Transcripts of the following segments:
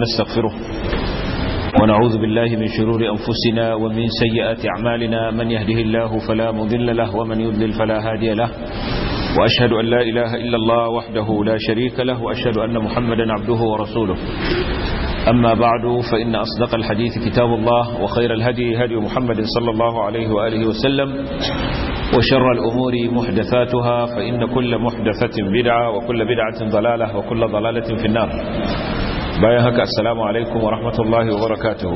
ونستغفره ونعوذ بالله من شرور أنفسنا ومن سيئات أعمالنا من يهده الله فلا مضل له ومن يضلل فلا هادي له وأشهد أن لا إله إلا الله وحده لا شريك له وأشهد أن محمدا عبده ورسوله أما بعد فإن أصدق الحديث كتاب الله وخير الهدي هدي محمد صلى الله عليه وآله وسلم وشر الأمور محدثاتها فإن كل محدثة بدعة وكل بدعة ضلالة وكل ضلالة في النار بايهك السلام عليكم ورحمة الله وبركاته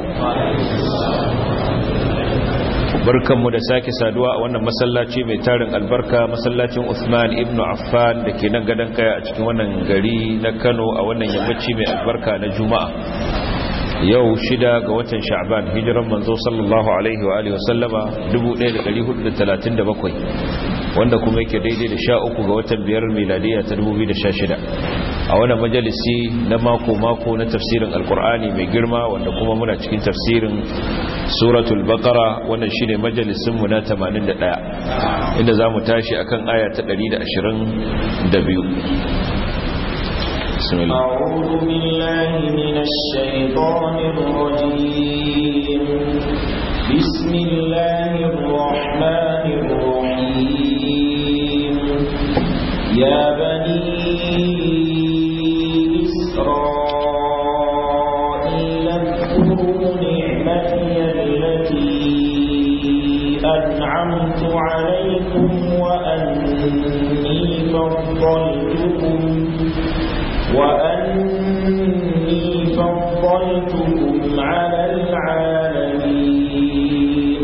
barkanmu da sake saduwa a wannan masallaci mai tarin albarka masallacin Usman ibn Affan da ke nan gadon kaya a cikin wannan gari na Kano a wannan yammaci mai albarka na Juma'a yau shida ga watan Sha'ban hijiran manzo sallallahu alaihi wa alihi wasallama 1437 wanda kuma yake daidai da 13 ga watan biyar miladiya ta 2016 a wannan majalisi na mako mako na tafsirin alkur'ani mai girma wanda kuma muna cikin tafsirin suratul baqara wannan shine majalisin mu na 81 inda zamu tashi akan aya ta 122 بسم الله أعوذ بالله من الشيطان الرجيم بسم الله الرحمن الرحيم يا بني إسرائيل اذكروا نعمتي التي أنعمت عليكم وأني فضلتكم وأني فضلتكم على العالمين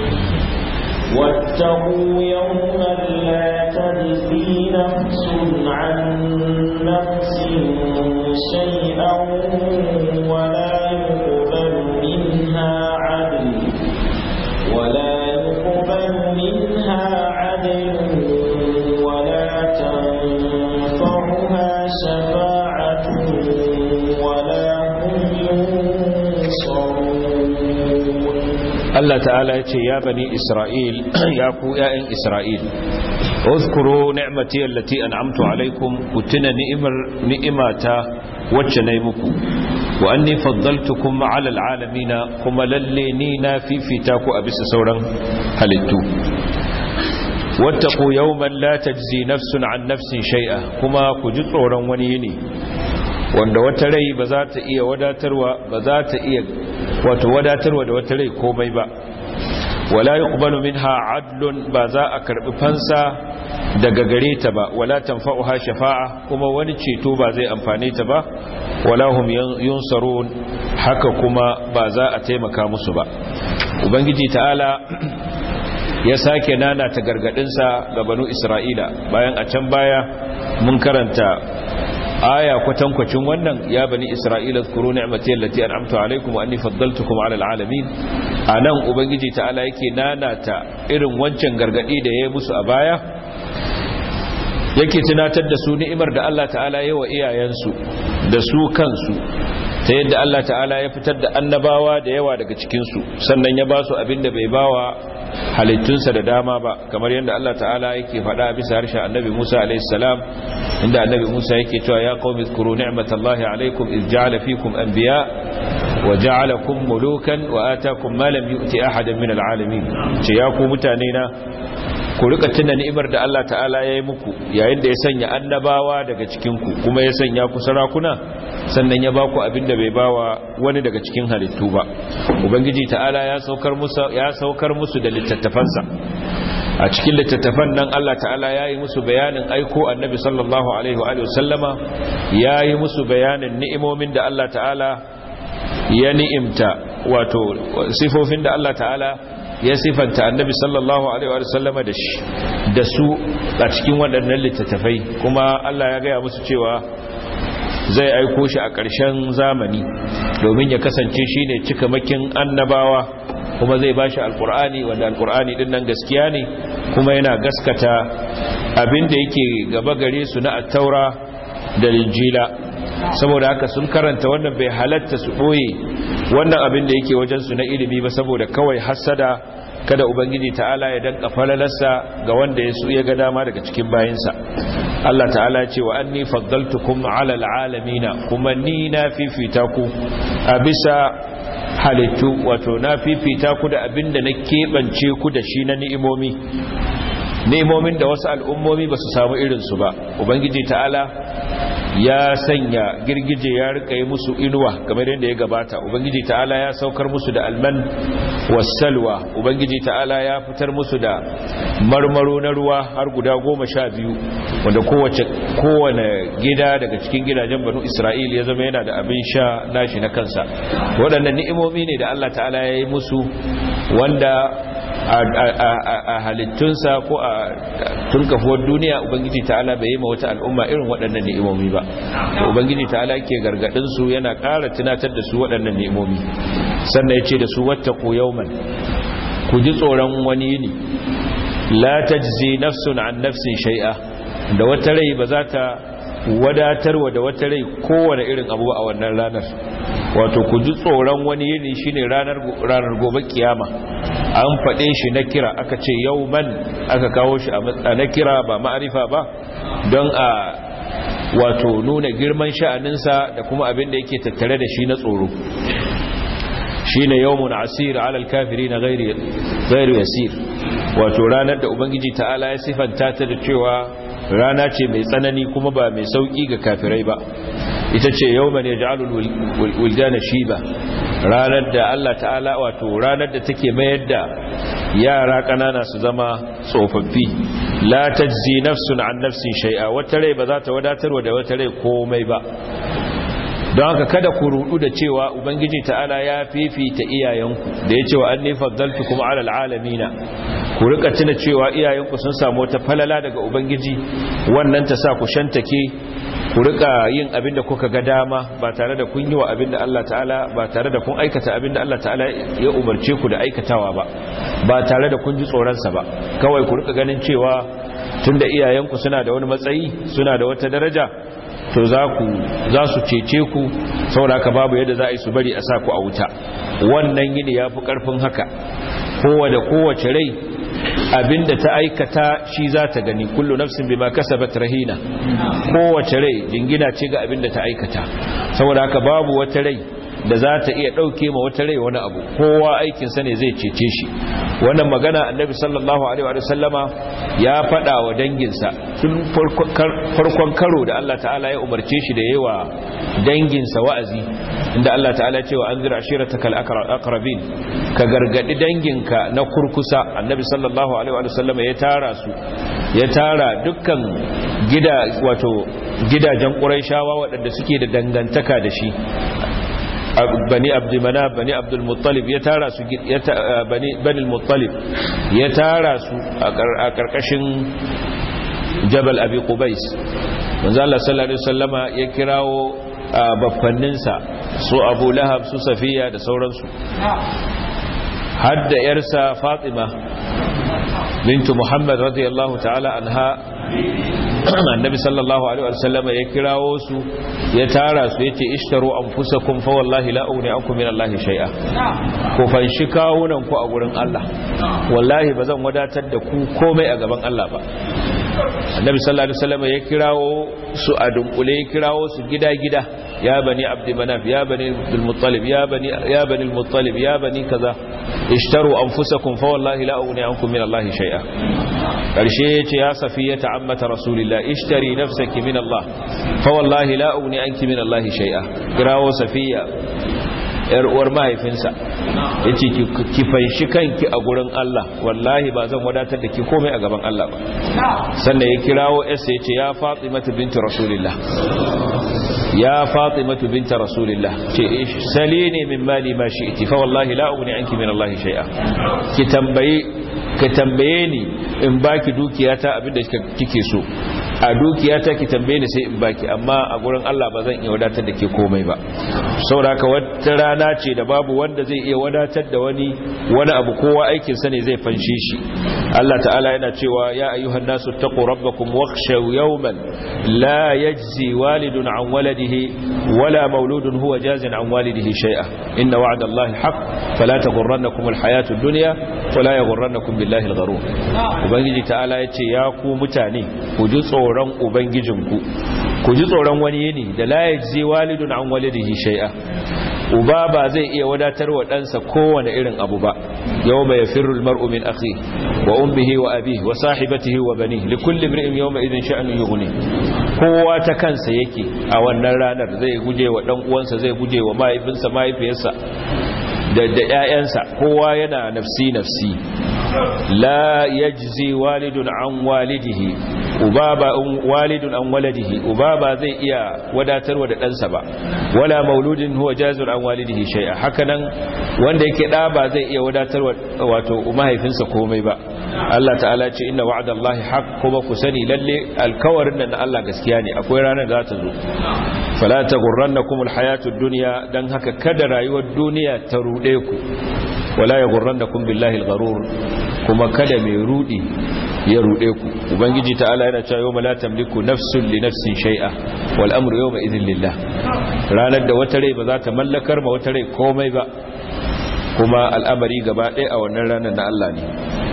واتقوا يوما لا تجزي نفس عن نفس شيئا ولا يقبل منها عدل ولا يقبل منها عدل ولا تنفعها شفاعة ولا هم ينصرون Allah ta'ala ya ce ya bani Isra'il ya ku ‘ya'yan Isra'il uzkuru ni'mati allati an'amtu alaikum ku tuna ni'imar ni'imata wacce na yi muku wa anni faddaltukum ma'ala al'alamina kuma lalle ni na fifita ku a bisa sauran halittu wattaqu yawman la tajzi nafsun an nafsin shay'a kuma ku ji tsoron wani yini wanda wata rai ba za ta iya wadatarwa ba za ta iya wato wadatarwa da wata rai komai ba wala yuqbalu minha adlun ba za a karbi fansa daga gare ta ba wala tanfa'uha shafa'a kuma wani ceto ba zai amfane ta ba wala hum yunsarun haka kuma ba za a taimaka musu ba ubangiji ta'ala ya sake nana ta gargadinsa ga banu isra'ila bayan a can baya mun karanta aya kwatankwacin wannan ya bani isra'ila zkuru ni'mati allati an'amtu alaykum wa anni faddaltukum 'ala al'alamin anan ubangiji ta'ala yake nanata irin wancan gargadi da yayi musu a baya yake tunatar da su ni'imar da Allah ta'ala yayi wa iyayensu da su kansu ta yadda Allah ta'ala ya fitar da annabawa da yawa daga cikin su sannan ya ba su abin da bai bawa halittunsa da dama ba kamar yadda Allah ta'ala yake faɗa bisa harshen annabi Musa alaihissalam inda annabi Musa yake cewa ya qaumi zkuru ni'matallahi alaikum iz ja'ala fikum anbiya wa ja'alakum mulukan wa atakum ma lam yu'ti ahadan min al'alamin ce ya ku mutane na ku rika tuna ni'imar da Allah ta'ala ya yi muku yayin da ya sanya annabawa daga cikin ku kuma ya sanya ku sarakuna sannan ya baku abin da bai bawa wani daga cikin halittu ba ubangiji ta'ala ya saukar musu ya saukar musu da littattafansa a cikin littattafan nan Allah ta'ala ya yi musu bayanin aiko annabi sallallahu alaihi wa sallama ya yi musu bayanin ni'imomin da Allah ta'ala ya ni'imta wato sifofin da Allah ta'ala ya sifanta annabi sallallahu alaihi wa sallama da shi da su a cikin waɗannan littattafai kuma Allah ya gaya musu cewa zai aiko shi a ƙarshen zamani domin ya kasance shi ne cikamakin annabawa kuma zai ba shi alƙur'ani wanda alƙur'ani ɗin nan gaskiya ne kuma yana gaskata abin da yake gaba gare su na attaura da linjila saboda haka sun karanta wannan bai halatta su ɓoye wannan abin da yake wajensu na ilimi ba saboda kawai hassada kada ubangiji ta'ala ya danka falalarsa ga wanda ya ya ga dama daga cikin bayinsa Allah ta'ala ce wa anni faddaltukum ala alalamina kuma ni na fifita ku a bisa halittu wato na fifita ku da abinda na keɓance ku da shi na ni'imomi ni'imomin da wasu al'ummomi ba su samu irinsu ba ubangiji ta'ala ya sanya girgije ya rika yi musu inuwa kamar yadda ya gabata ubangiji ta'ala ya saukar musu da alman wasalwa ubangiji ta'ala ya fitar musu da marmaro na ruwa har guda goma sha biyu wanda kowace kowane gida daga cikin gidajen banu isra'il ya zama yana da abin sha nashi na kansa waɗannan ni'imomi ne da allah ta'ala ya yi musu wanda a halittunsa ko a tunkafuwar duniya ubangiji ta'ala bai yi ma wata al'umma irin waɗannan ni'imomi ba ubangiji ta'ala ke gargaɗin su yana ƙara tunatar da su waɗannan ni'imomi sannan ya ce da su wata ku yauman ku ji tsoron wani yini la tajzi nafsun an nafsin shai'a da wata rai ba za ta wadatarwa da wata rai kowane irin abu a wannan ranar wato ku ji tsoron wani yini shine ranar ranar gobe kiyama an faɗe shi na kira aka ce yauman aka kawo shi a na kira ba ma'arifa ba don a wato nuna girman sha'aninsa da kuma abin da yake tattare da shi na tsoro shine yawmun asir alal kafirin ghairi ghairi yasir wato ranar da ubangiji ta'ala ya sifanta ta da cewa rana ce mai tsanani kuma ba mai sauki ga kafirai ba ita ce yawman yaj'alul wildana shiba ranar da Allah ta'ala wato ranar da take mayar da yara kanana su zama tsofaffi la tajzi nafsun an nafsin shay'a wata rai ba za ta wadatarwa da wata rai komai ba don haka kada ku rudu da cewa ubangiji ta'ala ya fifita iyayenku da ya cewa an nifaddaltu kuma alal alamina ku rika tuna cewa iyayenku sun samu wata falala daga ubangiji wannan ta sa ku shantake ku rika yin abin da kuka ga dama ba tare da kun yi wa abin da Allah ta'ala ba tare da kun aikata abin da Allah ta'ala ya umarce ku da aikatawa ba ba tare da kun ji tsoronsa ba kawai ku rika ganin cewa tunda iyayenku suna da wani matsayi suna da wata daraja to za ku za su cece ku sauraka babu yadda za a yi su bari a sa ku a wuta wannan yini ya fi ƙarfin haka kowa da kowace rai abinda ta aikata shi za ta gani kullu nafsin bima kasabat rahina kowace rai jingina ce ga abinda ta aikata saboda haka babu wata rai da za ta iya ɗauke ma wata rai wani abu kowa aikinsa ne zai cece shi wannan magana annabi sallallahu alaihi wa sallama ya faɗa wa danginsa tun farkon karo da Allah ta'ala ya umarce shi da yawa danginsa wa'azi inda Allah ta'ala cewa an zira ashiratakal aqrabin ka gargadi danginka na kurkusa annabi sallallahu alaihi wa sallama ya tara su ya tara dukkan gida wato gidajen quraishawa waɗanda suke da dangantaka da shi bani abdulmanaf bani abdulmuttalib ya tara su bani bani muttalib ya tara su a karkashin jabal abi qubais manzo Allah sallallahu alaihi wasallama ya kirawo baffanninsa su abu lahab su safiya da sauransu hadda yarsa fatima bintu muhammad radiyallahu ta'ala anha annabi sallallahu alaihi wasallam ya kirawo su ya tara su yace ishtaru anfusakum fa wallahi la ugni ankum min allahi shay'a ku fanshi kawunan ku a gurin Allah wallahi bazan wadatar da ku komai a gaban Allah ba annabi sallallahu alaihi wasallam ya kirawo su a dunkule ya kirawo su gida gida ya bani abd manaf ya bani abdul muttalib ya bani ya bani al muttalib ya bani kaza ishtaru anfusakum fa wallahi la ugni ankum min allahi shay'a karshe yace ya safiya ta'ammata rasulillah ishtari nafsaki min allah fa wallahi la ugni anki min allahi shay'a kirawo safiya yar uwar mahaifinsa yace ki fanshi kanki a gurin Allah wallahi ba zan wadatar da ki komai a gaban Allah ba sannan ya kirawo yarsa yace ya Fatimatu binti Rasulillah ya Fatimatu binti Rasulillah ce salini min mali ma shi'ti fa wallahi la ugni anki min Allah shay'a ki tambaye ka tambaye ni in baki dukiyata abinda kike so a dukiya ta ki tambaye ni sai in baki amma a gurin Allah ba zan iya wadatar da ke komai ba saboda haka wata rana ce da babu wanda zai iya wadatar da wani wani abu kowa aikin sa ne zai fanshe shi Allah ta'ala yana cewa ya ayyuhan nasu taqu rabbakum wakhshaw yawman la yajzi walidun an waladihi wala mauludun huwa jazin an walidihi shay'a inna wa'da Allahi haqq fala taghurrannakum alhayatu ad-dunya wala yaghurrannakum billahi al-gharur ubangiji ta'ala yace ya ku mutane ku ji tsoron ubangijinku ku ji tsoron wani yini da la yajzi walidun an walidihi shay'a uba ba zai iya wadatar wa ɗansa kowane irin abu ba yau mai firru almar'u min akhi wa ummihi wa abihi wa sahibatihi wa bani li kulli imri'in yawma idhin sha'nu yughni kowa ta kansa yake a wannan ranar zai guje wa dan uwansa zai guje wa mahaifinsa mahaifiyarsa da da ƴaƴansa kowa yana nafsi nafsi la yajzi walidun an walidihi ubaba walidun an waladihi ubaba zai iya wadatarwa da ɗansa ba wala mauludin huwa jazir an walidihi shay'a hakanan wanda yake da ba zai iya wadatarwa wato mahaifinsa komai ba Allah ta'ala ce inna wa'dallahi haqq kuma ku sani lalle alkawarin nan na Allah gaskiya ne akwai ranar da za ta zo fala taghurrannakum alhayatud dunya dan haka kada rayuwar duniya ta rude ku wala yaghurrannakum billahi algharur kuma kada mai rudi ya rude ku ubangiji ta'ala yana cewa yawma la tamliku nafsun li nafsin shay'a wal amru yawma idhin lillah ranar da wata rai ba za ta mallakar ma wata rai komai ba kuma al'amari gaba ɗaya a wannan ranar na Allah ne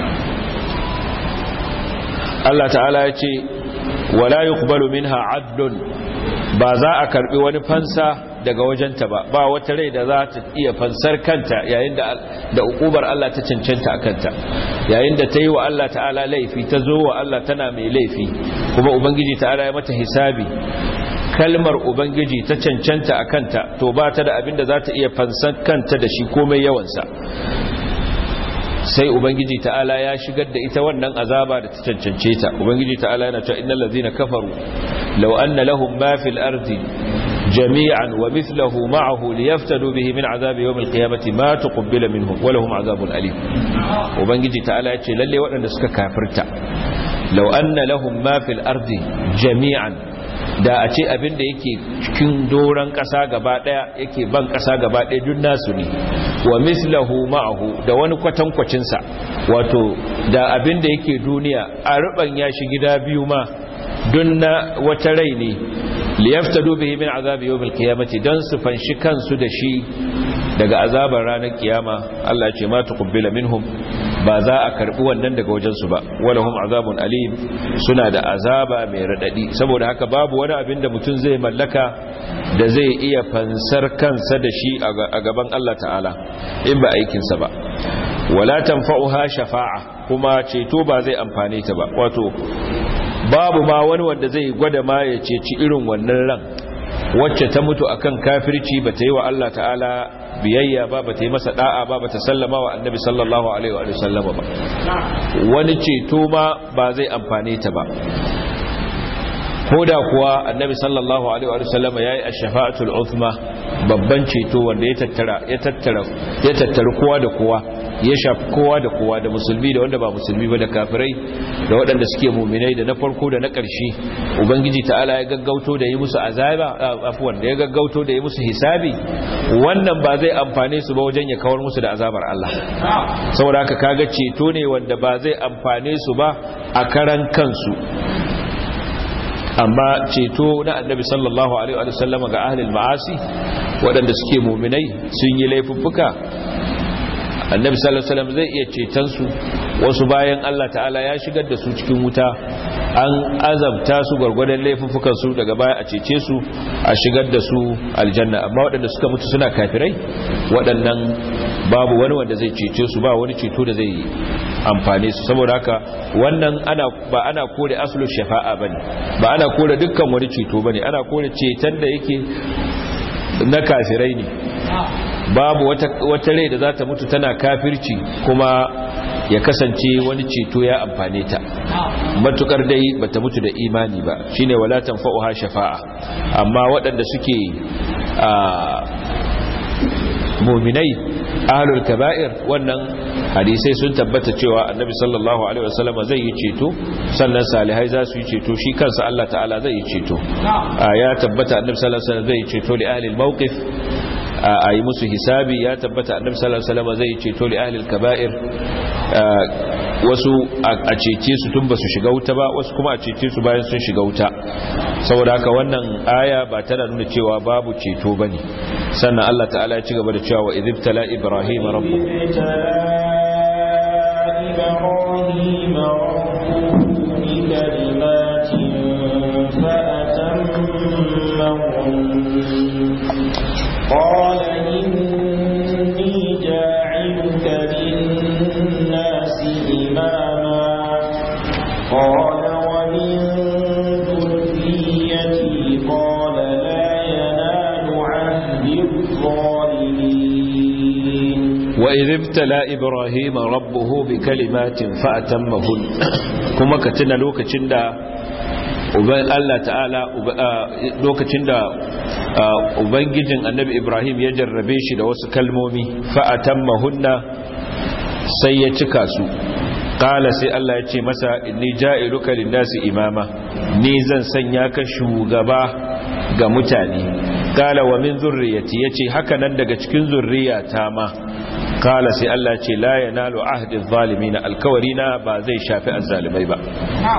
Allah ta'ala ya ce wala yuqbalu minha adlun ba za a karbi wani fansa daga wajenta ba ba wata rai da za ta iya fansar kanta yayin da da ukubar Allah ta cancanta a kanta yayin da ta yi wa Allah ta'ala laifi ta zo wa Allah tana mai laifi kuma ubangiji ta'ala ya mata hisabi kalmar ubangiji ta cancanta a kanta to ba ta da abin da za ta iya fansar kanta da shi komai yawansa sai ubangiji ta'ala ya shigar da ita wannan azaba da ta cancance ta ubangiji ta'ala yana cewa innal ladzina kafaru law anna lahum ma fil ardi jami'an wa mithluhu ma'ahu liyaftadu bihi min azabi yawm al-qiyamati ma tuqbila minhum wa lahum azabun alim ubangiji ta'ala ya ce lalle waɗanda suka kafirta law anna lahum ma fil ardi jami'an da a ce abin da yake cikin doron ƙasa gaba ɗaya yake ban ƙasa gaba ɗaya duk nasu ne wa mislahu ma'ahu da wani kwatankwacinsa wato da abin da yake duniya a ruban ya shi gida biyu ma don na wata rai ne liyaftadu bihi min azabi yawmil qiyamati dan su fanshi kansu da shi daga azabar ranar kiyama Allah ce ma tuqbila minhum ba za a karbi wannan daga wajen su ba walahum azabun alim suna da azaba mai radadi saboda haka babu wani abin da mutum zai mallaka da zai iya fansar kansa da shi a gaban Allah ta'ala in ba aikin sa ba wala tanfa'uha shafa'a kuma ceto ba zai amfane ta ba wato babu ma wani wanda zai gwada ma ya ceci irin wannan ran wacce ta mutu akan kafirci ba ta yi wa Allah ta'ala biyayya ba ba ta yi masa da'a ba ba ta sallama wa annabi sallallahu alaihi wa sallama ba wani ceto ma ba zai amfane ta ba ko da kuwa annabi sallallahu alaihi wa sallama yayi ash-shafa'atul uzma babban ceto wanda ya tattara ya tattara ya tattara kowa da kowa ya shafi kowa da kowa da musulmi da wanda ba musulmi ba da kafirai da waɗanda suke muminai da na farko da na ƙarshe ubangiji ta'ala ya gaggauto da yi musu azaba afwan da ya gaggauto da yi musu hisabi wannan ba zai amfane su ba wajen ya kawar musu da azabar Allah saboda haka kaga ceto ne wanda ba zai amfane su ba a karan kansu amma ceto na annabi sallallahu alaihi wa sallam ga ahlul ma'asi waɗanda suke muminai sun yi laifuffuka annabi sallallahu alaihi wasallam zai iya ceton su wasu bayan Allah ta'ala ya shigar da su cikin wuta an azabta su gwargwadon laifuffukan su daga baya a cece su a shigar da su aljanna amma waɗanda suka mutu suna kafirai waɗannan babu wani wanda zai cece su ba wani ceto da zai amfane su saboda haka wannan ana ba ana kore aslu shafa'a bane ba ana kore dukkan wani ceto bane ana kore ceton da yake na kafirai ne babu wata, wata rai da za ta mutu tana kafirci kuma ya kasance wani ceto ya amfane ta matukar dai bata mutu da imani ba shine wala tanfa'uha shafa'a amma waɗanda suke mu'minai ahlul kaba'ir wannan hadisai sun tabbata cewa annabi sallallahu alaihi wasallam zai yi ceto sannan salihai za su yi ceto shi kansa Allah ta'ala zai yi ceto ya tabbata annabi sallallahu alaihi wasallam zai yi ceto li ahli al-mawqif a yi musu hisabi ya tabbata annabi sallallahu alaihi wasallam zai yi ceto li ahli al-kaba'ir wasu a cece su tun ba su shiga wuta ba wasu kuma a cece su bayan sun shiga wuta saboda haka wannan aya ba tana nuna cewa babu ceto bane sannan Allah ta'ala ya ci gaba da cewa wa idibtala ibrahim rabbuhu إبراهيم ربه بكلمات فأتمهن قال إني جاعلك للناس إماما قال ومن ذريتي قال لا ينال عهد الظالمين وإذ ابتلى إبراهيم ربه بكلمات فأتمهن كما كتنا لوكacin da Allah ta'ala lokacin da ubangijin annabi Ibrahim ya jarrabe shi da wasu kalmomi fa'atammahunna sai ya cika su qala sai Allah ya ce masa inni ja'iluka lin-nasi imama ni zan sanya ka shugaba ga mutane qala wa min zurriyyati yace haka nan daga cikin zurriyata ma kala sai Allah ce la yanalu ahdi zalimin alkawarina ba zai shafi azzalimai ba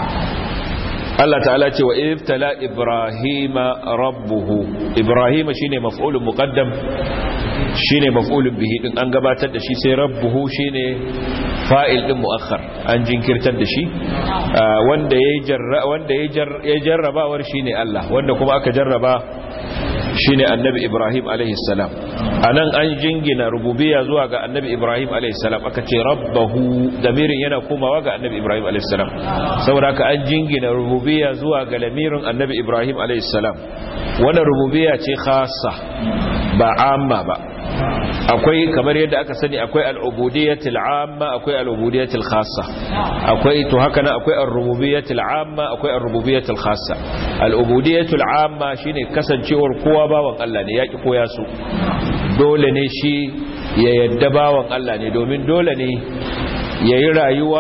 Allah ta'ala ce wa ibtala ibrahima rabbuhu ibrahima shine maf'ulun muqaddam shine maf'ulun bihi din an gabatar da shi sai rabbuhu shine fa'il din muakhar an jinkirtar da shi wanda yayi jarra wanda yayi jarrabawar shine Allah wanda kuma aka jarraba shine annabi Ibrahim alaihi salam anan an jingina rububiyya zuwa ga annabi Ibrahim alaihi salam aka ce rabbahu damirin yana komawa ga annabi Ibrahim alaihi salam saboda haka an jingina rububiyya zuwa ga lamirin annabi Ibrahim alaihi salam wannan rububiyya ce khassa ba amma ba akwai kamar yadda aka sani akwai al'ubudiyyatul amma akwai al'ubudiyyatul khassa akwai to haka nan akwai ar-rububiyyatul amma akwai ar-rububiyyatul khassa al'ubudiyyatul amma shine kasancewar kowa bawan Allah ne yaki koya su dole ne shi ya yadda bawan Allah ne domin dole ne yayi rayuwa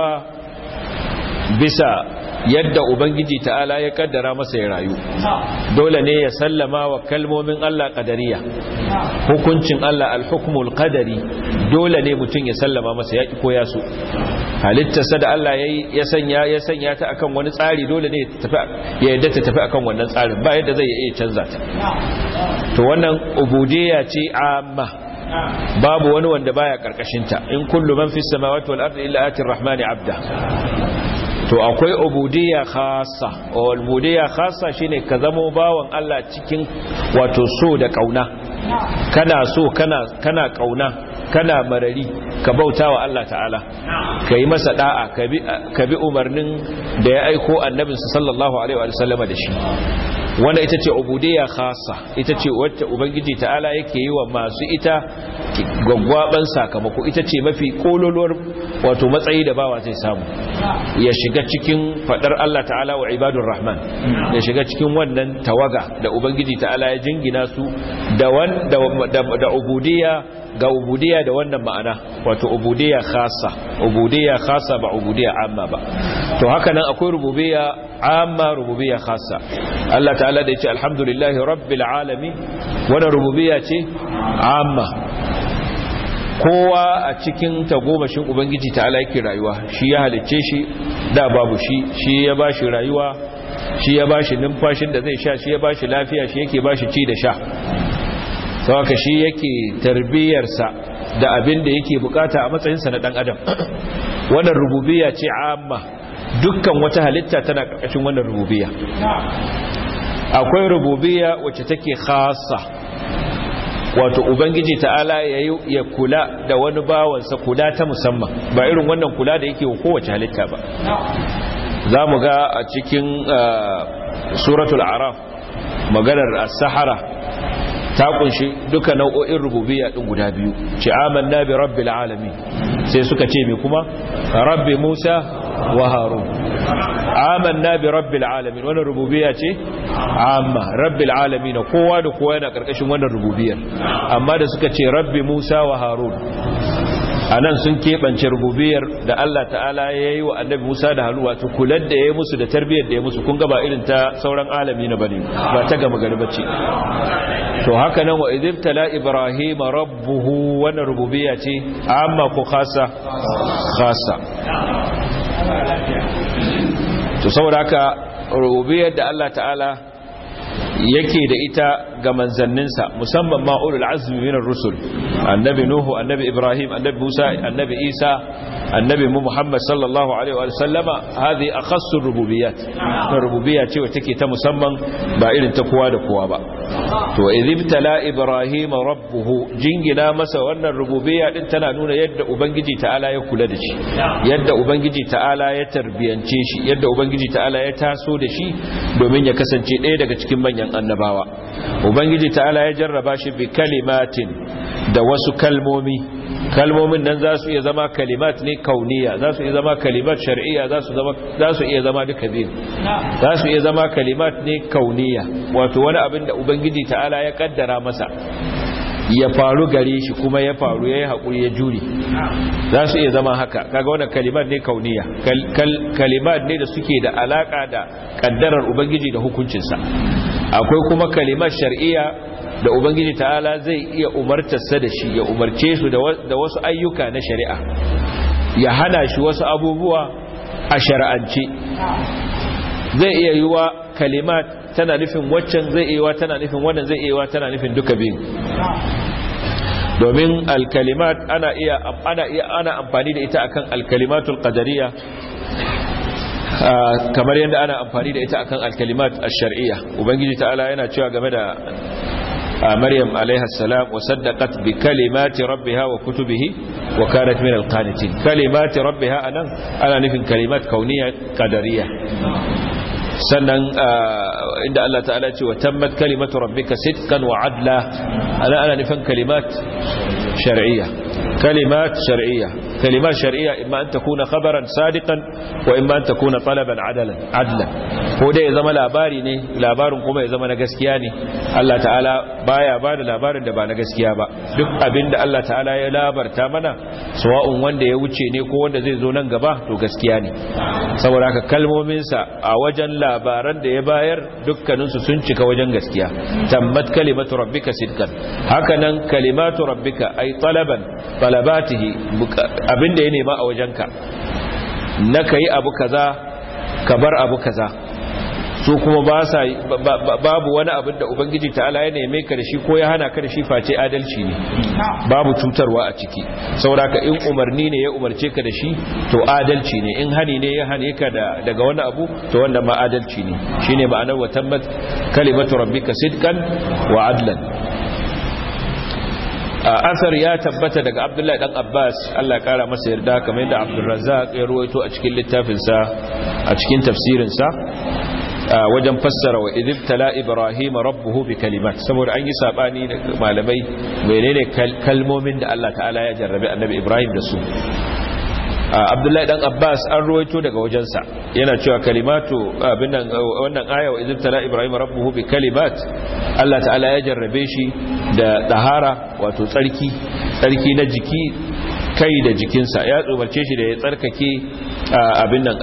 bisa yadda ubangiji ta'ala ya kaddara masa ya rayu dole ne ya sallama wa kalmomin Allah qadariya hukuncin Allah al-hukmul qadari dole ne mutum ya sallama masa ya koya su halittarsa da Allah ya sanya ya sanya ta akan wani tsari dole ne ya yadda ta tafi akan wannan tsarin ba yadda zai iya canza ta to wannan ubudiyya ce amma babu wani wanda baya karkashin ta in kullu man fis samawati wal ardi illa atir rahmani abda to akwai ubudiyya khassa ubudiyya khassa shine ka zamo bawan Allah cikin wato so da kauna kana so kana kana kauna kana marari ka bautawa Allah ta'ala kai masa da'a ka bi umarnin da ya aiko annabinsa sallallahu alaihi wa sallama da shi wanda ita ce ubudiyya khassa ita ce wacce ubangiji ta'ala yake yi wa masu ita gwaggwaban sakamako ita ce mafi kololuwar wato matsayi da bawa zai samu ya shiga cikin fadar Allah ta'ala wa ibadur rahman ya shiga cikin wannan tawaga da ubangiji ta'ala ya jingina su da da ubudiyya ga ubudiyya da wannan ma'ana wato ubudiyya khassa ubudiyya khassa ba ubudiyya amma ba to haka nan akwai rububiyya amma rububiyya khassa Allah ta'ala da yace alhamdulillahi rabbil alamin wannan rububiyya ce amma kowa a cikin tagomashin ubangiji ta'ala yake rayuwa shi ya halicce shi da babu shi shi ya bashi rayuwa shi ya bashi numfashin da zai sha shi ya bashi lafiya shi yake bashi ci da sha sauka shi yake tarbiyarsa da abin da yake bukata a matsayinsa na dan adam wannan rububiyya ce amma dukkan wata halitta tana karkashin wannan rububiyya akwai rububiyya wacce take khassa wato ubangiji ta'ala ya kula da wani bawansa kula ta musamman ba irin wannan kula da yake kowace halitta ba za mu ga a cikin suratul araf maganar as-sahara ta kunshi duka nau'o'in rububiyya din guda biyu ce amanna bi rabbil alamin sai suka ce me kuma rabbi Musa wa Harun amanna bi rabbil alamin wannan rububiyya ce amma rabbil alamin kowa da kowa yana karkashin wannan rububiyyar amma da suka ce rabbi Musa wa Harun anan sun keɓance rububiyar da Allah ta'ala ya yi wa annabi Musa da Harun wato kular da ya yi musu da tarbiyyar da ya musu kun ga ba irin ta sauran alami na bane ba ta gama gari bace to haka nan wa idibtala ibrahim rabbuhu wannan rububiyya ce amma ko khassa khassa to saboda haka rububiyar da Allah ta'ala yake da ita ga manzanninsa musamman ma ulul azmi minar rusul annabi nuhu annabi ibrahim annabi musa annabi isa annabi muhammad sallallahu alaihi wa sallama hadhi akhassu rububiyat na rububiyya ce wacce take ta musamman ba irin ta kowa da kowa ba to idibtala ibrahim rabbuhu jingina masa wannan rububiyya din tana nuna yadda ubangiji ta'ala ya kula da shi yadda ubangiji ta'ala ya tarbiyance shi yadda ubangiji ta'ala ya taso da shi domin ya kasance ɗaya daga cikin manyan annabawa ubangiji ta'ala ya jarraba shi bi kalimatin da wasu kalmomi kalmomin nan za su iya zama kalimat ne kauniya za su iya zama kalimat shar'iyya za su iya zama duka biyu za su iya zama kalimat ne kauniya wato wani abin da ubangiji ta'ala ya kaddara masa ya faru gare shi kuma ya faru ya yi haƙuri ya juri za su iya zama haka kaga wannan kalimat ne kauniya kalimat ne da suke da alaƙa da ƙaddarar ubangiji da hukuncinsa akwai kuma kalimat shar'iyya da ubangiji ta'ala zai iya umartarsa da shi ya umarce su da wasu ayyuka na shari'a ya hana shi wasu abubuwa a shari'ance zai iya yi wa kalimat tana nufin waccan zai iya wa tana nufin wannan zai iya wa tana nufin duka biyu domin alkalimat ana iya ana iya ana amfani da ita akan alkalimatul qadariyya kamar yadda ana amfani da ita akan alkalimat ash-shar'iyya ubangiji ta'ala yana cewa game da maryam alaiha salam wa saddaqat bi kalimati rabbiha wa kutubihi wa kanat min al-qanitin kalimati rabbiha anan ana nufin kalimat kauniyya qadariyya sannan inda Allah ta'ala ce wa tammat kalimatu rabbika sidqan wa adla ana ana nufin kalimat shar'iyya kalimat shar'iyya kalimat shar'iyya imma an takuna khabaran sadiqan wa imma an takuna talaban adalan adlan ko dai ya zama labari ne labarin kuma ya zama na gaskiya ne Allah ta'ala baya ba da labarin da ba na gaskiya ba duk abinda Allah ta'ala ya labarta mana sawa'un wanda ya wuce ne ko wanda zai zo nan gaba to gaskiya ne saboda haka kalmominsa a wajen labaran da ya bayar dukkaninsu sun cika wajen gaskiya tammat kalimatu rabbika sidqan hakanan kalimatu rabbika ay talaban talabatihi abinda ya nema a wajenka na kai abu kaza ka bar abu kaza su kuma ba sa babu wani abin da ubangiji ta'ala ya neme ka da shi ko ya hana ka da shi face adalci ne babu cutarwa a ciki sauraka in umarni ne ya umarce ka da shi to adalci ne in hani ne ya hane ka daga wani abu to wanda ma adalci ne shine ma'anar wa tammat kalimatu rabbika sidqan wa adlan asar ya tabbata daga abdullahi dan abbas allah kara masa yarda kamar yadda abdulrazak ya ruwaito a cikin littafinsa a cikin tafsirinsa wajen fassara wa idibtala ibrahim rabbuhu bi kalimat saboda an yi sabani da malamai menene kalmomin da Allah ta'ala ya jarrabe annabi ibrahim da su abdullahi dan abbas an ruwaito daga wajensa yana cewa kalimatu abin nan wannan aya wa idibtala ibrahim rabbuhu bi kalimat Allah ta'ala ya jarrabe shi da dahara wato tsarki tsarki na jiki kai da jikinsa ya tsobarce shi da ya tsarkake abin nan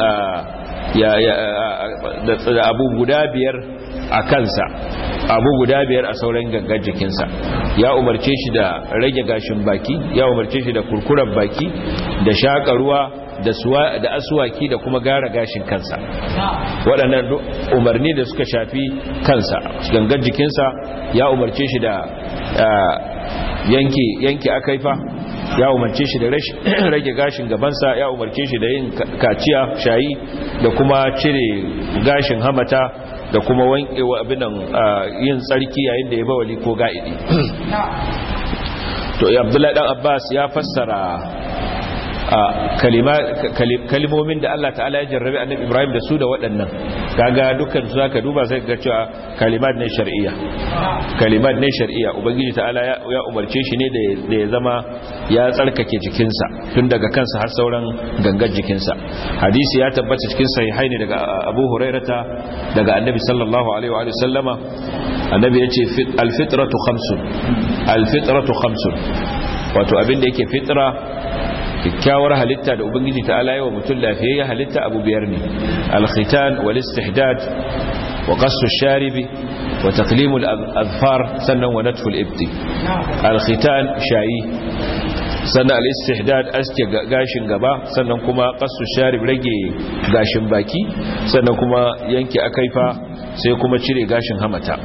da abu guda biyar a kansa abu guda biyar a sauran gangan jikinsa ya umarce shi da rage gashin baki ya umarce shi da kurkuren baki da shaƙa ruwa da asuwaki da kuma gara gashin kansa waɗannan umarni da suka shafi kansa gangan jikinsa ya umarce shi da yanki akaifa ya umarce shi da rage gashin gabansa ya umarce shi da yin kaciya shayi da kuma cire gashin hamata da kuma wankewa abinan yin tsarki yayin da ya bawali ko ga'idi to abdullahi dan abbas ya fassara kalimomin da Allah ta'ala ya jarrabe annabi ibrahim da su da waɗannan kaga dukkan su zaka duba sai ga cewa kalimat ne shar'iyya kalimat ne shar'iyya ubangiji ta'ala ya umarce shi ne da ya zama ya tsarkake jikinsa tun daga kansa har sauran gangar jikinsa hadisi ya tabbata cikin sahihai ne daga Abu Hurairata daga Annabi sallallahu alaihi wa sallama Annabi yace al-fitratu khamsun al-fitratu khamsun wato abin da yake fitra kyakkyawar halitta da ubangiji ta ala yawa mutum lafiyayya halitta abu biyar ne alkhitan wal istihdad wa qassu sharibi wa taqlimul azfar sannan wa natful ibti alkhitan shayi sannan al istihdad aske gashin gaba sannan kuma qassu sharib rage gashin baki sannan kuma yanke akaifa sai kuma cire gashin hamata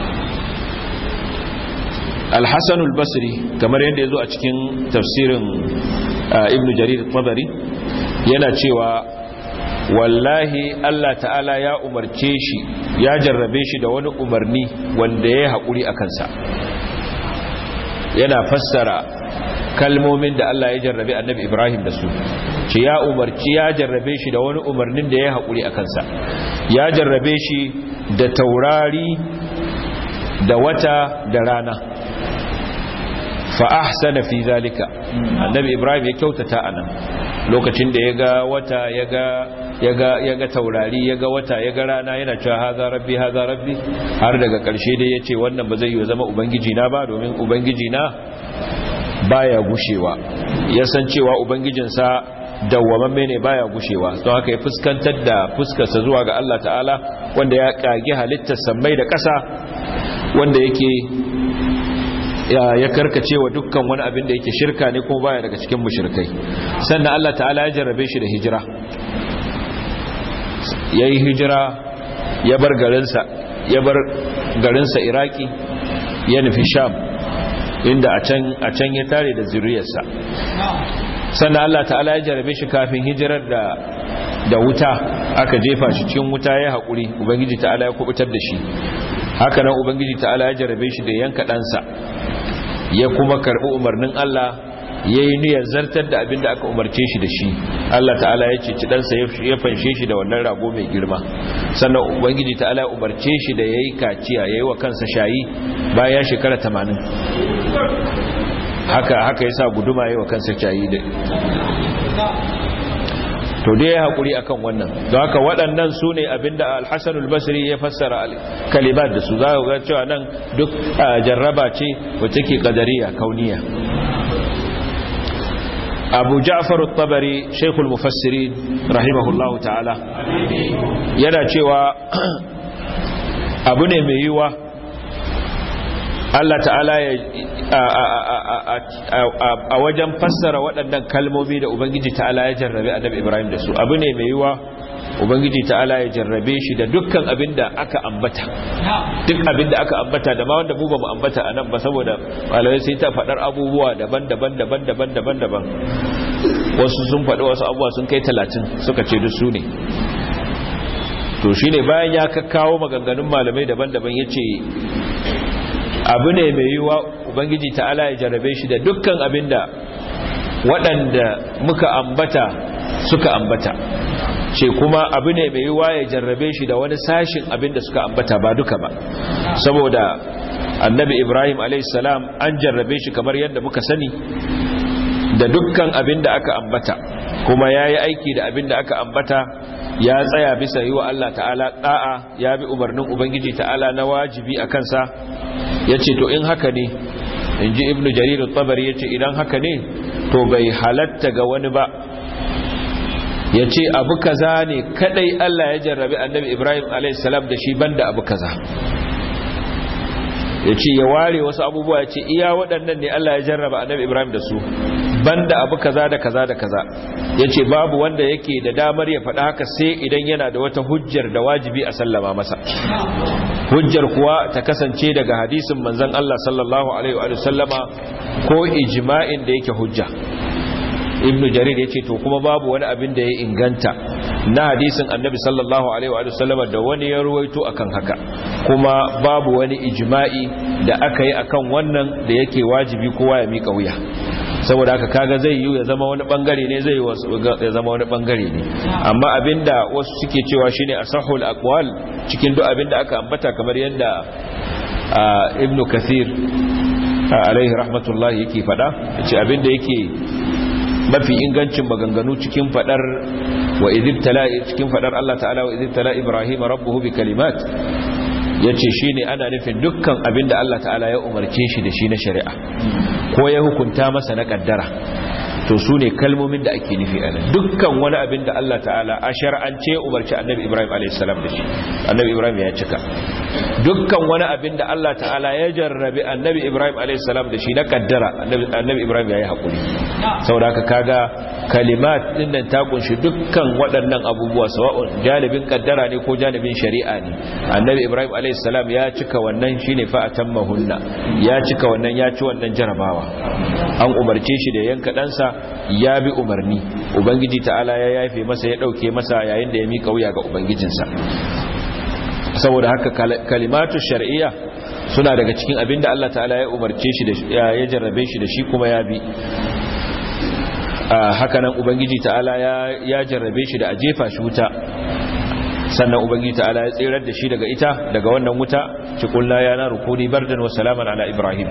al-hasan al-basri kamar yadda yazo a cikin tafsirin ibn jarir tabari yana cewa wallahi Allah ta'ala ya umarce shi ya jarrabe shi da wani umarni wanda ya haƙuri a kansa yana fassara kalmomin da Allah ya jarrabe annabi Ibrahim da su ce ya umarci ya jarrabe shi da wani umarnin da ya haƙuri a kansa ya jarrabe shi da taurari da wata da rana fa'ahsana fi zalika annabi ibrahim ya kyautata anan lokacin da ya ga wata ya ga taurari ya ga wata ya ga rana yana cewa haza rabbi haza rabbi har daga ƙarshe dai ya ce wannan ba zai yi zama ubangiji na ba domin ubangiji na baya gushewa ya san cewa ubangijinsa dawwamamme ne baya gushewa don haka ya fuskantar da fuskarsa zuwa ga Allah ta'ala wanda ya kage halittar sammai da ƙasa wanda yake ya karkace wa dukkan wani abin da yake shirka ne kuma baya daga cikin mushrikai sannan Allah ta'ala ya jarrabe shi da hijira yayi hijira ya bar garinsa ya bar garinsa Iraki ya nufi Sham inda a can a can ya tare da zuriyarsa sannan Allah ta'ala ya jarrabe shi kafin hijirar da da wuta aka jefa shi cikin wuta ya haƙuri ubangiji ta'ala ya kubutar da shi haka nan ubangiji ta'ala ya jarrabe shi da yanka ɗansa ya kuma karbi umarnin Allah ya yi niyyar zartar da abin da aka umarce shi da shi Allah ta'ala ya ceci ɗansa ya fanshe shi da wannan rago mai girma sannan ubangiji ta'ala ya umarce shi da ya yi kaciya ya yi wa kansa shayi bayan shekara tamanin haka haka ya sa guduma ya yi wa kansa shayi da to dai ya haƙuri akan wannan don haka waɗannan su ne abinda alhassan albasiri ya fassara kalimat da su za ga cewa nan duk jarraba ce wacce ke ƙadariya kauniya abu ja'far tabari shaikhul mufassiri rahimahullahu ta'ala yana cewa abu ne mai yiwa Allah ta'ala ya a wajen fassara waɗannan kalmomi da Ubangiji ta'ala ya jarrabe annabi Ibrahim da su abu ne mai yiwa Ubangiji ta'ala ya jarrabe shi da dukkan abin da aka ambata duk abin da aka ambata da ma wanda mu ba mu ambata a nan ba saboda malamai sai ta faɗar abubuwa daban-daban daban-daban daban-daban wasu sun faɗi wasu abubuwa sun kai talatin suka ce duk su ne to shine bayan ya kakkawo maganganun malamai daban-daban ya ce abu ne mai yiwa ubangiji ta'ala ya jarabe shi da dukkan abinda waɗanda muka ambata suka ambata ce kuma abu ne mai yiwa ya jarrabe shi da wani sashin abinda suka ambata ba duka ba saboda annabi ibrahim a.s. an jarrabe shi kamar yadda muka sani da dukkan abinda aka ambata kuma ya yi aiki da abinda aka ambata ya tsaya bisa yi wa Allah ta'ala ɗa'a ya bi umarnin ubangiji ta'ala na wajibi a kansa ya ce to in haka ne in ji ibn jarir tabari ya ce idan haka ne to bai halatta ga wani ba ya ce abu kaza ne kadai Allah ya jarrabi annabi ibrahim a.s. da shi banda abu kaza ya ce ya ware wasu abubuwa ya ce iya waɗannan ne Allah ya jarraba annabi ibrahim da su banda abu kaza da kaza da kaza ya ce babu wanda yake da damar ya faɗa haka sai idan yana da wata hujjar da wajibi a sallama masa hujjar kuwa ta kasance daga hadisin manzon Allah sallallahu alaihi wa sallama ko ijma'in da yake hujja ibnu jarir ya ce to kuma babu wani abin da ya inganta na hadisin annabi sallallahu alaihi wa sallama da wani ya ruwaito akan haka kuma babu wani ijma'i da aka yi akan wannan da yake wajibi kowa ya mika wuya saboda haka kaga zai yi ya zama wani bangare ne zai ya zama wani bangare ne amma abinda wasu suke cewa shine asahul aqwal cikin duk abinda aka ambata kamar yadda ibn kathir alaihi rahmatullahi yake fada yace abinda yake mafi ingancin maganganu cikin fadar wa idibtala cikin fadar Allah ta'ala wa idibtala ibrahim rabbuhu bi kalimat yace shine ana nufin dukkan abinda Allah ta'ala ya umarce shi da shi na shari'a ko ya hukunta masa na kaddara to su ne kalmomin da ake nufi a nan dukkan wani abin da Allah ta'ala a shar'ance umarci annabi Ibrahim a.s. da shi annabi Ibrahim ya cika dukkan wani abin da Allah ta'ala ya jarrabi annabi Ibrahim a.s. da shi na kaddara annabi Ibrahim ya yi haƙuri saboda haka kaga kalimat din nan ta kunshi dukkan waɗannan abubuwa sawa'un janibin kaddara ne ko janibin shari'a ne annabi Ibrahim a.s. ya cika wannan shine fa atammahunna ya cika wannan ya ci wannan jarabawa an umarce shi da yanka ɗansa ya bi umarni ubangiji ta'ala ya yafe masa ya dauke masa yayin da ya mika wuya ga ubangijinsa saboda haka kalimatu shar'iyya suna daga cikin abinda Allah ta'ala ya umarce shi da ya jarrabe shi da shi kuma ya bi haka nan ubangiji ta'ala ya jarrabe shi da a jefa shi wuta sannan ubangiji ta'ala ya tsirar da shi daga ita daga wannan wuta cikin ya na rukuni bardan wa salaman ala ibrahim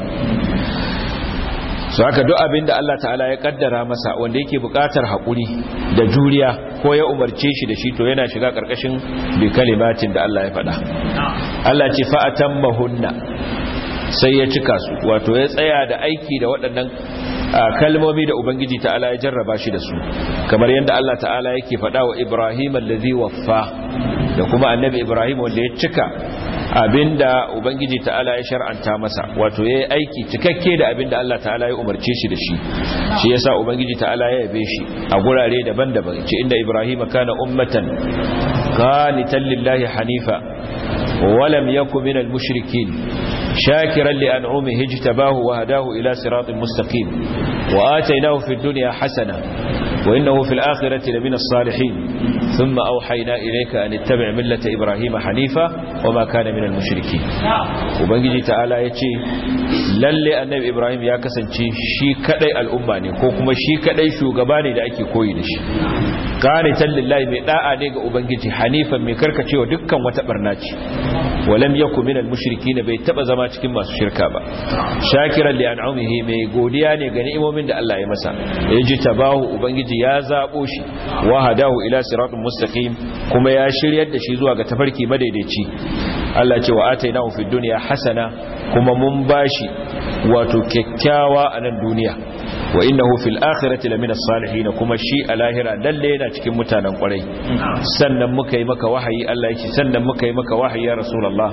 su haka duk abin da Allah ta'ala ya kaddara masa wanda yake bukatar haƙuri da juriya ko ya umarce shi da shi to yana shiga ƙarƙashin bi kalimatin da Allah ya faɗa Allah ce fa'atan mahunna sai ya cika su wato ya tsaya da aiki da waɗannan kalmomi da ubangiji ta'ala ya jarraba shi da su kamar yadda Allah ta'ala yake faɗa wa Ibrahim allazi waffa da kuma annabi Ibrahim wanda ya cika abinda ubangiji ta'ala ya shar'anta masa wato yayi aiki cikakke da abinda Allah ta'ala ya umarce shi da shi shi yasa ubangiji ta'ala ya yabe shi a gurare daban-daban ce inda Ibrahim kana ummatan qanitan lillahi hanifa wa lam yakun minal mushrikin shakiran li an'umihi ijtabahu wa hadahu ila siratin mustaqim wa atainahu fid dunya hasana wa innahu fil akhirati lamina salihin ثم أوحينا إليك أن اتبع ملة إبراهيم حنيفا وما كان من المشركين وبنجي تعالى يتي للي النبي إبراهيم يا كسنتي شي كدai al'umma ne ko kuma shi kadai shugaba ne da ake koyi da shi qanitan lillahi mai da'a ne ga ubangiji hanifan mai karkacewa dukkan wata barna ce walam yaku minal mushrikin bai taba zama cikin masu shirka ba shakiran li an'amihi mai godiya ne ga ni'imomin da Allah ya masa yaji tabahu ubangiji ya zabo shi wa hadahu ila siratin mustaqim kuma ya shiryar da shi zuwa ga tafarki madaidaici Allah ce wa atainahu fid dunya hasana kuma mun bashi wato kyakkyawa a nan duniya wa innahu fil akhirati lamina salihin kuma shi a lahira lalle yana cikin mutanen kwarai sannan muka yi maka wahayi Allah yake sannan muka yi maka wahayi ya rasulullah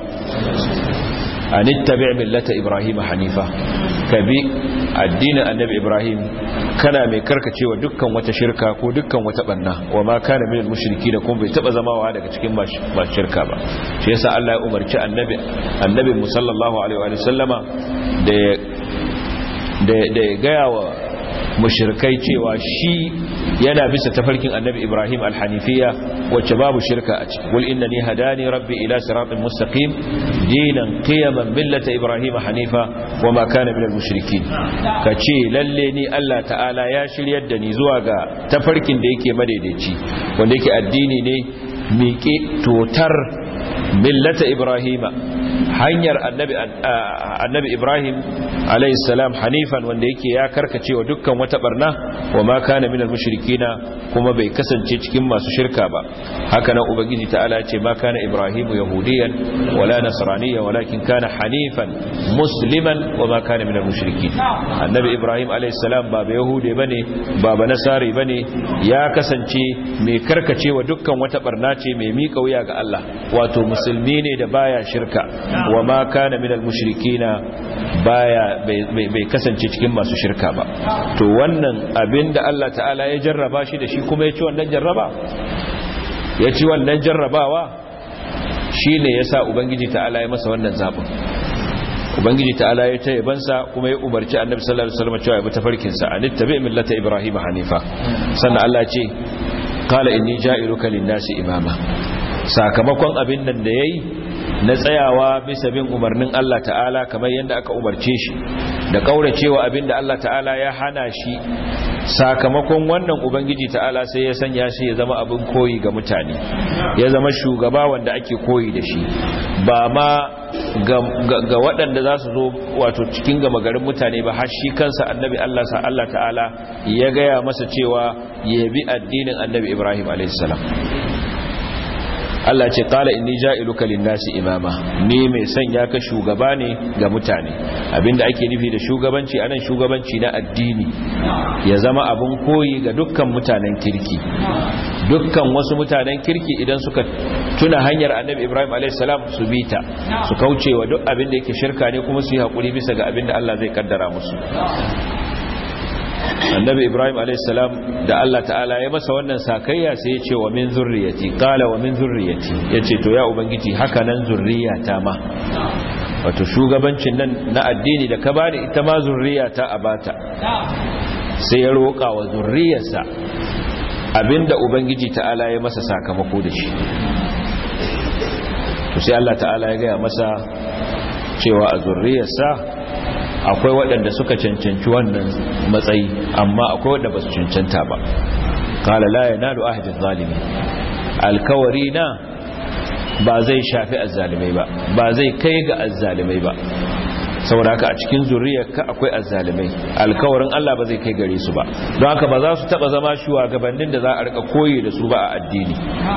an ittabi' millata ibrahim hanifa kabi addinin annabi ibrahim kana mai karkacewa dukkan wata shirka ko dukkan wata banna wa ma kana minal mushriki da kuma bai taba zamawa daga cikin ba shirka ba shi yasa Allah ya umarci annabi annabi musallallahu alaihi wa sallama da da da gaya wa mushrikai cewa shi yana bisa tafarkin annabi Ibrahim al-Hanifiya wacce babu shirka a ciki wal innani hadani rabbi ila siratin mustaqim dinan qiyaman millata Ibrahim hanifa wama kana minal mushrikin kace lalle ni Allah ta'ala ya shiryar da ni zuwa ga tafarkin da yake madaidaici wanda yake addini ne miƙe totar millata Ibrahima hanyar annabi annabi Ibrahim alayhi salam hanifan wanda yake ya karkace wa dukkan wata barna wa ma kana minal mushrikina kuma bai kasance cikin masu shirka ba haka nan ubangiji ta'ala ya ce ma kana ibrahimu yahudiyan wala nasraniyan walakin kana hanifan musliman wa ma kana minal mushrikin annabi ibrahim alayhi salam ba ba yahudi bane ba ba nasari bane ya kasance mai karkace wa dukkan wata barna ce mai mika wuya ga Allah wato musulmi ne da baya shirka wa ma kana minal mushrikina baya bai kasance cikin masu shirka ba to wannan abinda Allah ta'ala ya jarraba shi da shi kuma ya ci wannan jarraba ya ci wannan jarrabawa shine yasa ubangiji ta'ala ya masa wannan zabin ubangiji ta'ala ya ta yabansa kuma ya umarci annabi sallallahu alaihi wasallam cewa ya bi tafarkin sa anittabi millata ibrahim hanifa sannan Allah ce qala inni ja'iluka lin-nasi imama sakamakon abin nan da yayi na tsayawa bisa bin umarnin Allah ta'ala kamar yadda aka umarce shi da kauracewa abinda Allah ta'ala ya hana shi sakamakon wannan ubangiji ta'ala sai ya sanya shi ya zama abin koyi ga mutane ya zama shugaba wanda ake koyi da shi ba ma ga waɗanda za su zo wato cikin gama garin mutane ba har shi kansa annabi Allah sa Allah ta'ala ya gaya masa cewa ya bi addinin annabi Ibrahim a.s. Allah ce kala inni ja'iluka lin-nasi imama ni mai sanya ka shugaba ne ga mutane abinda ake nufi da shugabanci anan shugabanci na addini ya zama abun koyi ga dukkan mutanen kirki dukkan wasu mutanen kirki idan suka tuna hanyar annabi Ibrahim a.s. su bita su kauce wa duk abinda yake shirka ne kuma su yi hakuri bisa ga abinda Allah zai kaddara musu annabi ibrahim alaihissalam da allah ta'ala ya masa wannan sakayya sai ya ce wa min zurriyati kala wa min zurriyati ya ce to ya ubangiji haka nan zurriyata ma wato shugabancin nan na addini da ka bani ita ma zurriyata a bata sai ya roƙa wa zurriyarsa abinda ubangiji ta'ala ya masa sakamako da shi to sai allah ta'ala ya gaya masa cewa a zurriyarsa akwai waɗanda suka cancanci wannan matsayi amma akwai waɗanda ba su cancanta ba kala la yanalu ahadin zalimi alkawari na ba zai shafi azzalimai ba ba zai kai ga azzalimai ba saboda haka a cikin zuriyarka akwai azzalimai alkawarin Allah ba zai kai gare su ba don haka ba za su taba zama shugabannin da za a rika koyi da su ba a addini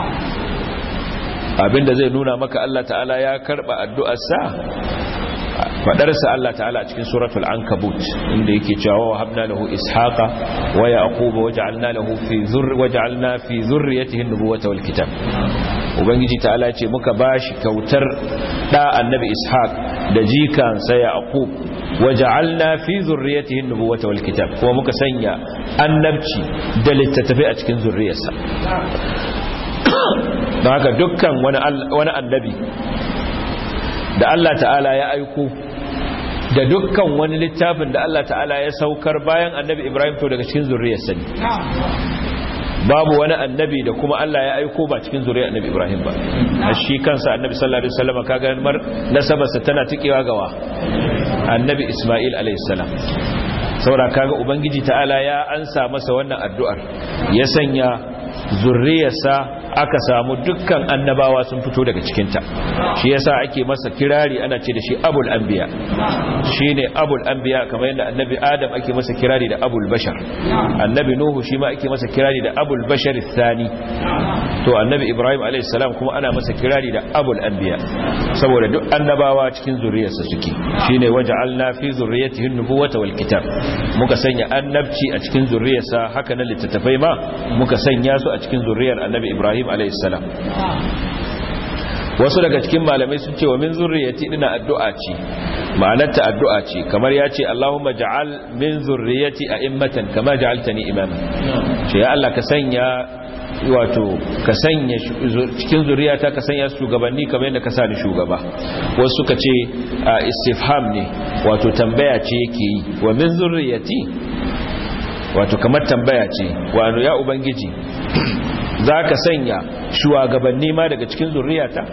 abinda zai nuna maka Allah ta'ala ya karba addu'arsa fadarsa Allah ta'ala a cikin suratul ankabut inda yake cewa wa habna lahu ishaqa wa yaquba waj'alna lahu fi zurri waj'alna fi zurriyatihi an-nubuwata wal kitab ubangiji ta'ala ya ce muka bashi kautar da annabi ishaq da jikan sa yaqub waj'alna fi zurriyatihi an-nubuwata wal kitab kuma muka sanya annabci da littattafai a cikin zurriyarsa don haka dukkan wani annabi da Allah ta'ala ya aiko da dukkan wani littafin da Allah ta'ala ya saukar bayan annabi Ibrahim to daga cikin zurriyarsa ne babu wani annabi da kuma Allah ya aiko ba cikin zuriyar annabi Ibrahim ba a shi kansa annabi sallallahu alaihi wasallam kaga mar nasabarsa tana tikewa gawa annabi Isma'il alaihi salam saboda kaga ubangiji ta'ala ya ansa masa wannan addu'ar ya sanya zurriyarsa aka samu dukkan annabawa sun fito daga cikinta shi yasa ake masa kirari ana ce da shi abul anbiya shine abul anbiya kamar yadda annabi adam ake masa kirari da abul bashar annabi nuhu shi ma ake masa kirari da abul bashar thani to annabi ibrahim alayhi salam kuma ana masa kirari da abul anbiya saboda duk annabawa cikin zuriyarsa suke shine waja'alna fi zurriyyatihi an-nubuwata wal kitab muka sanya annabci a cikin zuriyarsa haka na littattafai ma muka sanya su a cikin zuriyar annabi ibrahim alayhi salam wasu daga cikin malamai sun ce wa min zurriyati dina addu'a ce ma'anarta addu'a ce kamar ya ce Allahumma ja'al min zurriyati a'immatan kama ja'altani imama ce ya Allah ka sanya wato ka sanya cikin zuriyata ka sanya shugabanni kamar yadda ka sa ni shugaba wasu suka ce istifham ne wato tambaya ce yake yi wa min zurriyati wato kamar tambaya ce wa ya ubangiji za ka sanya shugabanni ma daga cikin zurriyata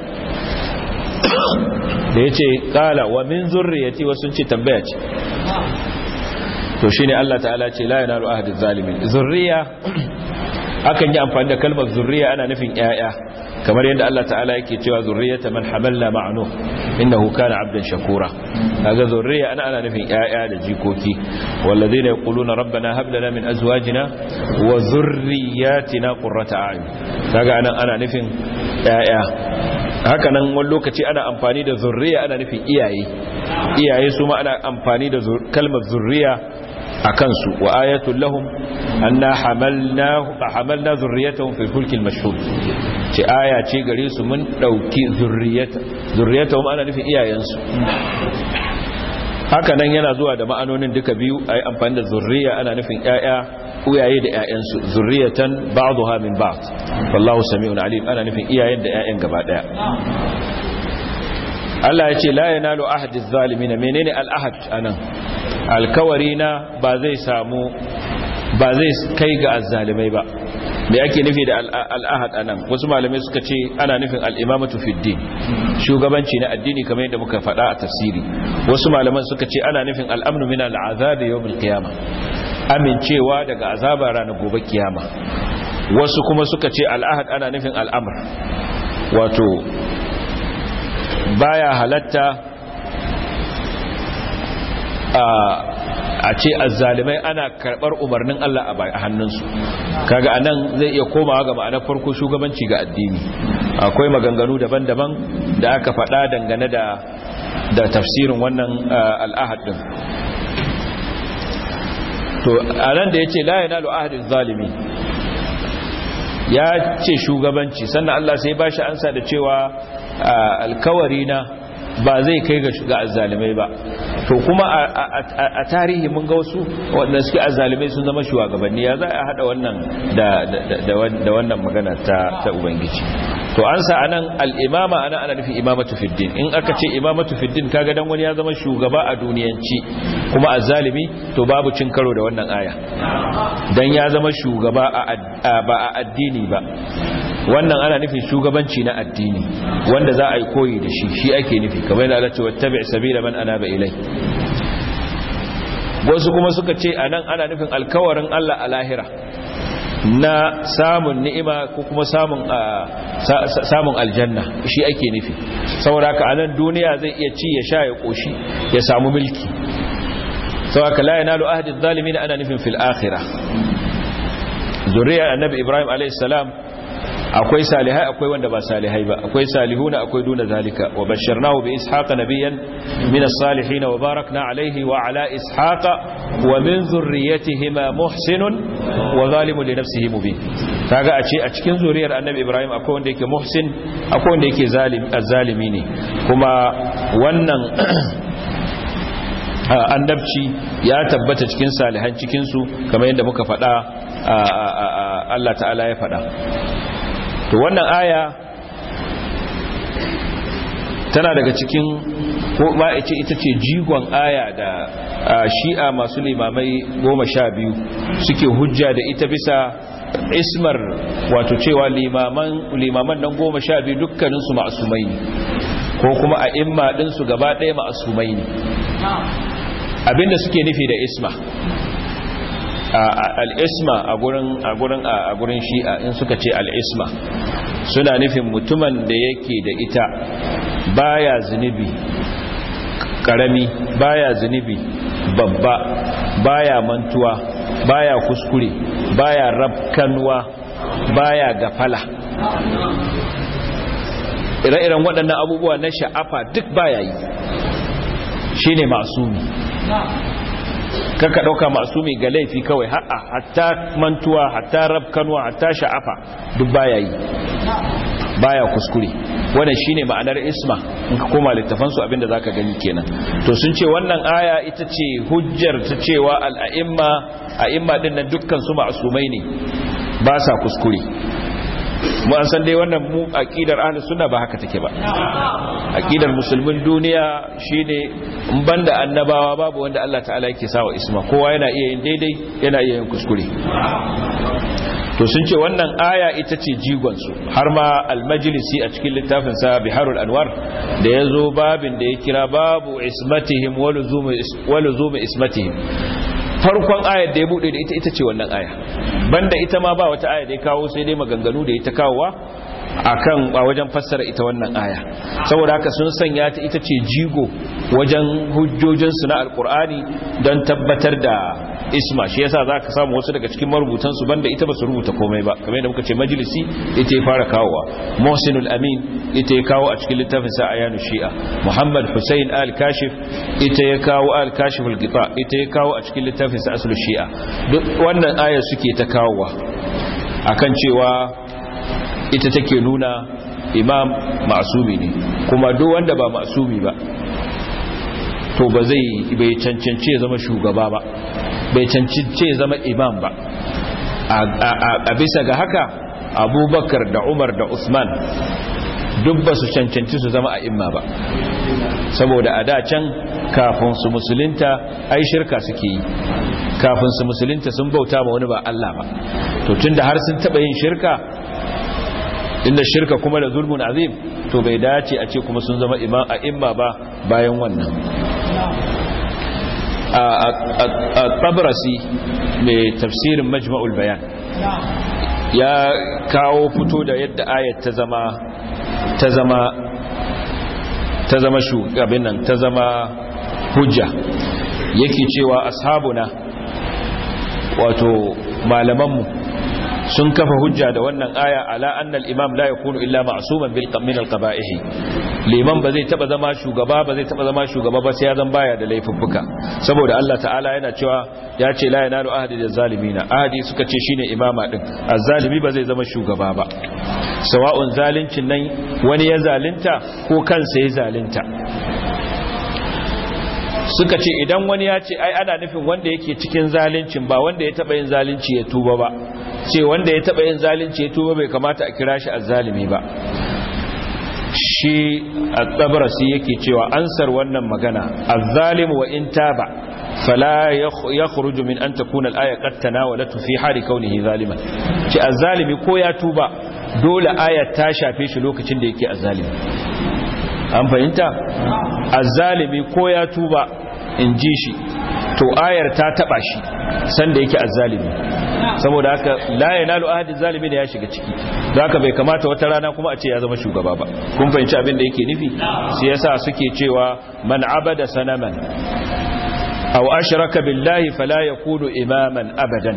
da ya ce kala wa min zurriyati wasu ce tambaya ce to shine Allah ta'ala ce la yanalu ahadiz zalimin zurriya akan yi amfani da kalmar zurriya ana nufin yaya kamar yadda Allah ta'ala yake cewa zurriyata man hamalna ma'nu innahu kana 'abdan shakura kaga zurriya ana ana nufin yaya da jikoki walladheena yaquluna rabbana hab lana min azwajina wa zurriyyatina qurrata a'yun kaga anan ana nufin yaya haka nan wani lokaci ana amfani da zurriya ana nufin iyaye iyaye su ma ana amfani da kalmar zurriya a kansu wa ayatul lahum anna hamalna hamalna zurriyatahum fil fulki al mashhur ce aya ce gare su mun dauki zurriyata zurriyatahum ana nufin iyayensu haka nan yana zuwa da ma'anonin duka biyu ayi amfani da zurriya ana nufin ƴaƴa uyaye da ƴaƴansu zurriyatan ba'daha min ba'd wallahu sami'un alim ana nufin iyayen da ƴaƴan gaba daya Allah ya ce la yanalu ahadiz zalimin menene al-ahad anan alkawari na ba zai samu ba zai kai ga azzalimai ba me ake nufi da al'ahad anan wasu malamai suka ce ana nufin al'imamatu fiddin shugabanci na addini kamar yadda muka faɗa a tafsiri wasu malaman suka ce ana nufin al'amnu min al'azabi yawmul qiyama amincewa daga azaba ranar gobe kiyama wasu kuma suka ce al'ahad ana nufin al'amr wato baya halatta a ce azzalimai ana karbar umarnin Allah a hannunsu kaga anan zai iya komawa ga ma'anar farko shugabanci ga addini akwai maganganu daban-daban da aka faɗa dangane da da tafsirin wannan al'ahad din to anan da yace la yanalu ahadiz zalimi ya ce shugabanci sannan Allah sai ba shi ansa da cewa alkawari na ba zai kai ga azzalimai ba to kuma a tarihi mun ga wasu wanda suke azzalimai sun zama shugabanni ya za a hada wannan da wannan magana ta ubangiji to an sa anan al-imama ana ana nufin imamatu fiddin in aka ce imamatu fiddin kaga dan wani ya zama shugaba a duniyanci kuma azzalimi to babu cin karo da wannan aya dan ya zama shugaba ba a addini ba wannan ana nufin shugabanci na addini wanda za a yi koyi da shi shi ake nufi kamar yana da cewa tabi sabila man anaba ilai wasu kuma suka ce anan ana nufin alkawarin Allah a lahira na samun ni'ima ko kuma samun samun aljanna shi ake nufi saboda ka anan duniya zai iya ci ya sha ya koshi ya samu mulki saboda la yanalu ahdi adh-dhalimin ana nufin fil akhirah zuriya annabi ibrahim alayhi salam akwai salihai akwai wanda ba salihai ba akwai salihuna akwai duna zalika wa basharnahu bi ishaqa nabiyyan min as-salihin wa barakna alayhi wa ala ishaqa wa min zurriyyatihima muhsinun wa zalimun li nafsihi mubin kaga a ce a cikin zuriyar annabi ibrahim akwai wanda yake muhsin akwai wanda yake zalim azzalimi ne kuma wannan annabci ya tabbata cikin salihan cikin su kamar yadda muka faɗa Allah ta'ala ya faɗa to wannan aya tana daga cikin ko ba ce ita ce jigon aya da shi'a masu limamai goma sha biyu suke hujja da ita bisa ismar wato cewa limaman nan goma sha biyu dukkaninsu ma'asumai ne ko kuma a imma ɗinsu gaba ɗaya ma'asumai ne abinda suke nufi da isma al'isma a gurin a gurin shi'a in suka ce al'isma suna nufin mutumin da yake da ita baya zunubi karami baya zunubi babba baya mantuwa baya kuskure baya rabkanwa baya gafala ire-iren waɗannan abubuwa na sha'afa duk baya yi shi ne masumi kaka ɗauka masumi ga laifi kawai ha'a hatta mantuwa hatta rabkanwa hatta sha'afa duk baya yi baya kuskure wannan shine ma'anar isma in ka koma littafan su abinda zaka gani kenan to sun ce wannan aya ita ce hujjar ta cewa al-a'imma a'imma din nan dukkan su ma'sumai ne ba sa kuskure mu an san dai wannan mu aqidar ahlus sunna ba haka take ba aqidar musulmin duniya shine in banda annabawa babu wanda Allah ta'ala yake sawa isma kowa yana iya yin daidai yana iya yin kuskure to sun ce wannan aya ita ce jigonsu har ma almajlisi a cikin littafinsa biharul anwar da ya zo babin da ya kira babu ismatihim wa luzumi ismatihim farkon ayar da ya bude da ita ita ce wannan aya banda ita ma ba wata aya da ya kawo sai dai maganganu da ita kawowa akan a wajen fassara ita wannan aya saboda haka sun sanya ta ita ce jigo wajen hujjojinsu na alkur'ani don tabbatar da isma shi yasa za ka samu wasu daga cikin marubutansu banda ita ba su rubuta komai ba kamar yadda muka ce majalisi ita ya fara kawowa mohsinul amin ita ya kawo a cikin littafin sa ayanu shi'a muhammad hussein al-kashif ita ya kawo al-kashif al-gita ita ya kawo a cikin littafin sa aslu shi'a duk wannan ayar suke ta kawowa akan cewa ita take nuna imam ma'asumi ne kuma duk wanda ba ma'asumi ba to ba zai bai cancance zama shugaba ba bai cancance zama imam ba a bisa ga haka abubakar da umar da usman duk ba su cancanci su zama a imma ba saboda a da can kafin su musulunta ai shirka suke yi kafin su musulunta sun bauta ma wani ba Allah ba to tunda har sun taba yin shirka inda shirka kuma da zulmun azim to bai dace a ce kuma sun zama imam a imma ba bayan wannan a tabrasi mai tafsirin majma'ul bayan ya kawo fito da yadda ayat ta zama ta zama ta zama shugabin nan ta zama hujja yake cewa ashabuna wato malamanmu sun kafa hujja da wannan aya ala annal imam la yakunu illa ma'suman bil min al qaba'ihi liman ba zai taba zama shugaba ba zai taba zama shugaba ba sai ya zan baya da laifuffuka saboda Allah ta'ala yana cewa ya ce la yanalu ahadi da zalimina ahadi suka ce shine imama din azzalimi ba zai zama shugaba ba sawa'un zalincin nan wani ya zalunta ko kansa ya zalunta suka ce idan wani ya ce ai ana nufin wanda yake cikin zalincin ba wanda ya taba yin zalunci ya tuba ba ce wanda ya taba yin zalunci ya tuba bai kamata a kira shi azzalimi ba shi at-tabrasi yake cewa ansar wannan magana az-zalim wa in taba fala yakhruju min an takuna al-aya qad tanawalatu fi hali kaunihi zaliman ce az-zalimi ko ya tuba dole ayat ta shafe shi lokacin da yake az-zalimi an fahimta az-zalimi ko ya tuba in ji shi to ayar ta taba shi sanda yake az-zalimi saboda haka la yanalu ahadi zalimi da ya shiga ciki don haka bai kamata wata rana kuma a ce ya zama shugaba ba kun fahimci abin da yake nufi sai yasa suke cewa man abada sanaman aw ashraka billahi fala yakunu imaman abadan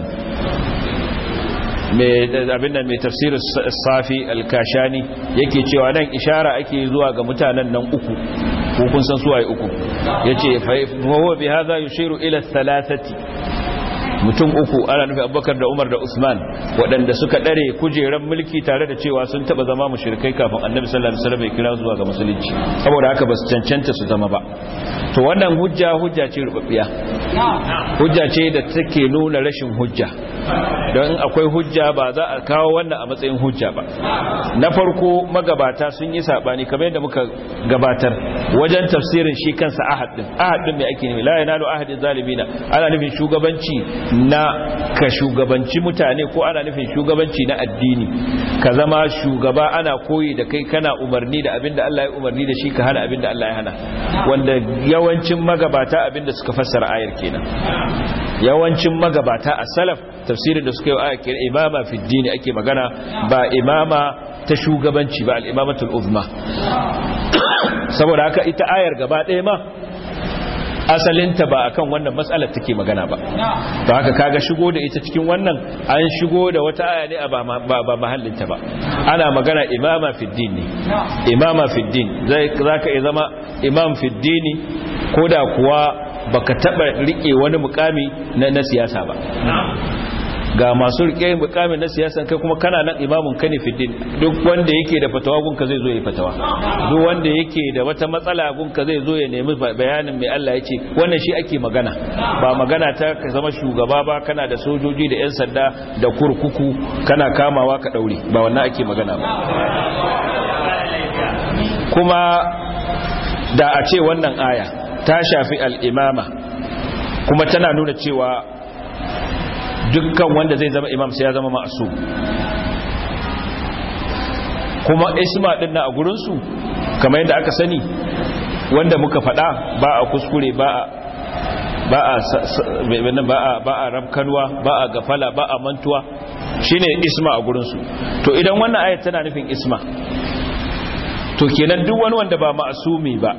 abin nan mai tafsir safi al-kashani yake cewa nan ishara ake zuwa ga mutanen nan uku ko kun san suwaye uku yace fa huwa bi hadha yushiru ila thalathati mutum uku ana nufi abubakar da umar da usman waɗanda suka ɗare kujeran mulki tare da cewa sun taɓa zama mushrikai kafin annabi sallallahu alaihi wasallam ya kira zuwa ga musulunci saboda haka ba su cancanta su zama ba to wannan hujja hujja ce rubabbiya hujja ce da take nuna rashin hujja don akwai hujja ba za a kawo wannan a matsayin hujja ba na farko magabata sun yi sabani kamar yadda muka gabatar wajen tafsirin shi kansa ahad din ahad din mai ake nufi la yanalu ahadin zalimina ana nufin shugabanci na ka shugabanci mutane ko ana nufin shugabanci na addini ka zama shugaba ana koyi da kai kana umarni da abin da Allah ya umarni da shi ka hana abin da Allah ya hana wanda yawancin magabata abin da suka fassara ayar kenan yawancin magabata a salaf tafsirin da suka yi ayar kenan imama fi dini ake magana ba imama ta shugabanci ba al-imamatul uzma saboda haka ita ayar gaba ɗaya ma asalinta ba akan wannan matsalar take magana ba to haka kaga shigo da ita cikin wannan an shigo da wata aya ne ba ba mahallinta ba ana magana imama fiddin ne imama fiddin zai zaka iya zama imam fiddini koda kuwa baka taba rike wani mukami na, na siyasa ba ga masu rike mukamin na siyasan kai kuma kana nan imamun kane fiddin duk wanda yake da fatawa gunka zai zo ya fatawa duk wanda yake da wata matsala gunka zai zo ya nemi bayanin mai Allah ya ce wannan shi ake magana ba magana ta ka zama shugaba ba kana da sojoji da 'yan sanda da kurkuku kana kamawa ka daure ba wannan ake magana ba kuma da a ce wannan aya ta shafi al'imama kuma tana nuna cewa dukkan wanda zai zama imam sai ya zama masu kuma isma din na a gurinsu kamar yadda aka sani wanda muka faɗa ba a kuskure ba a ba a ba a ba a rabkanwa ba a gafala ba a mantuwa shine isma a gurinsu to idan wannan ayat tana nufin isma to kenan duk wani wanda ba ma'asumi ba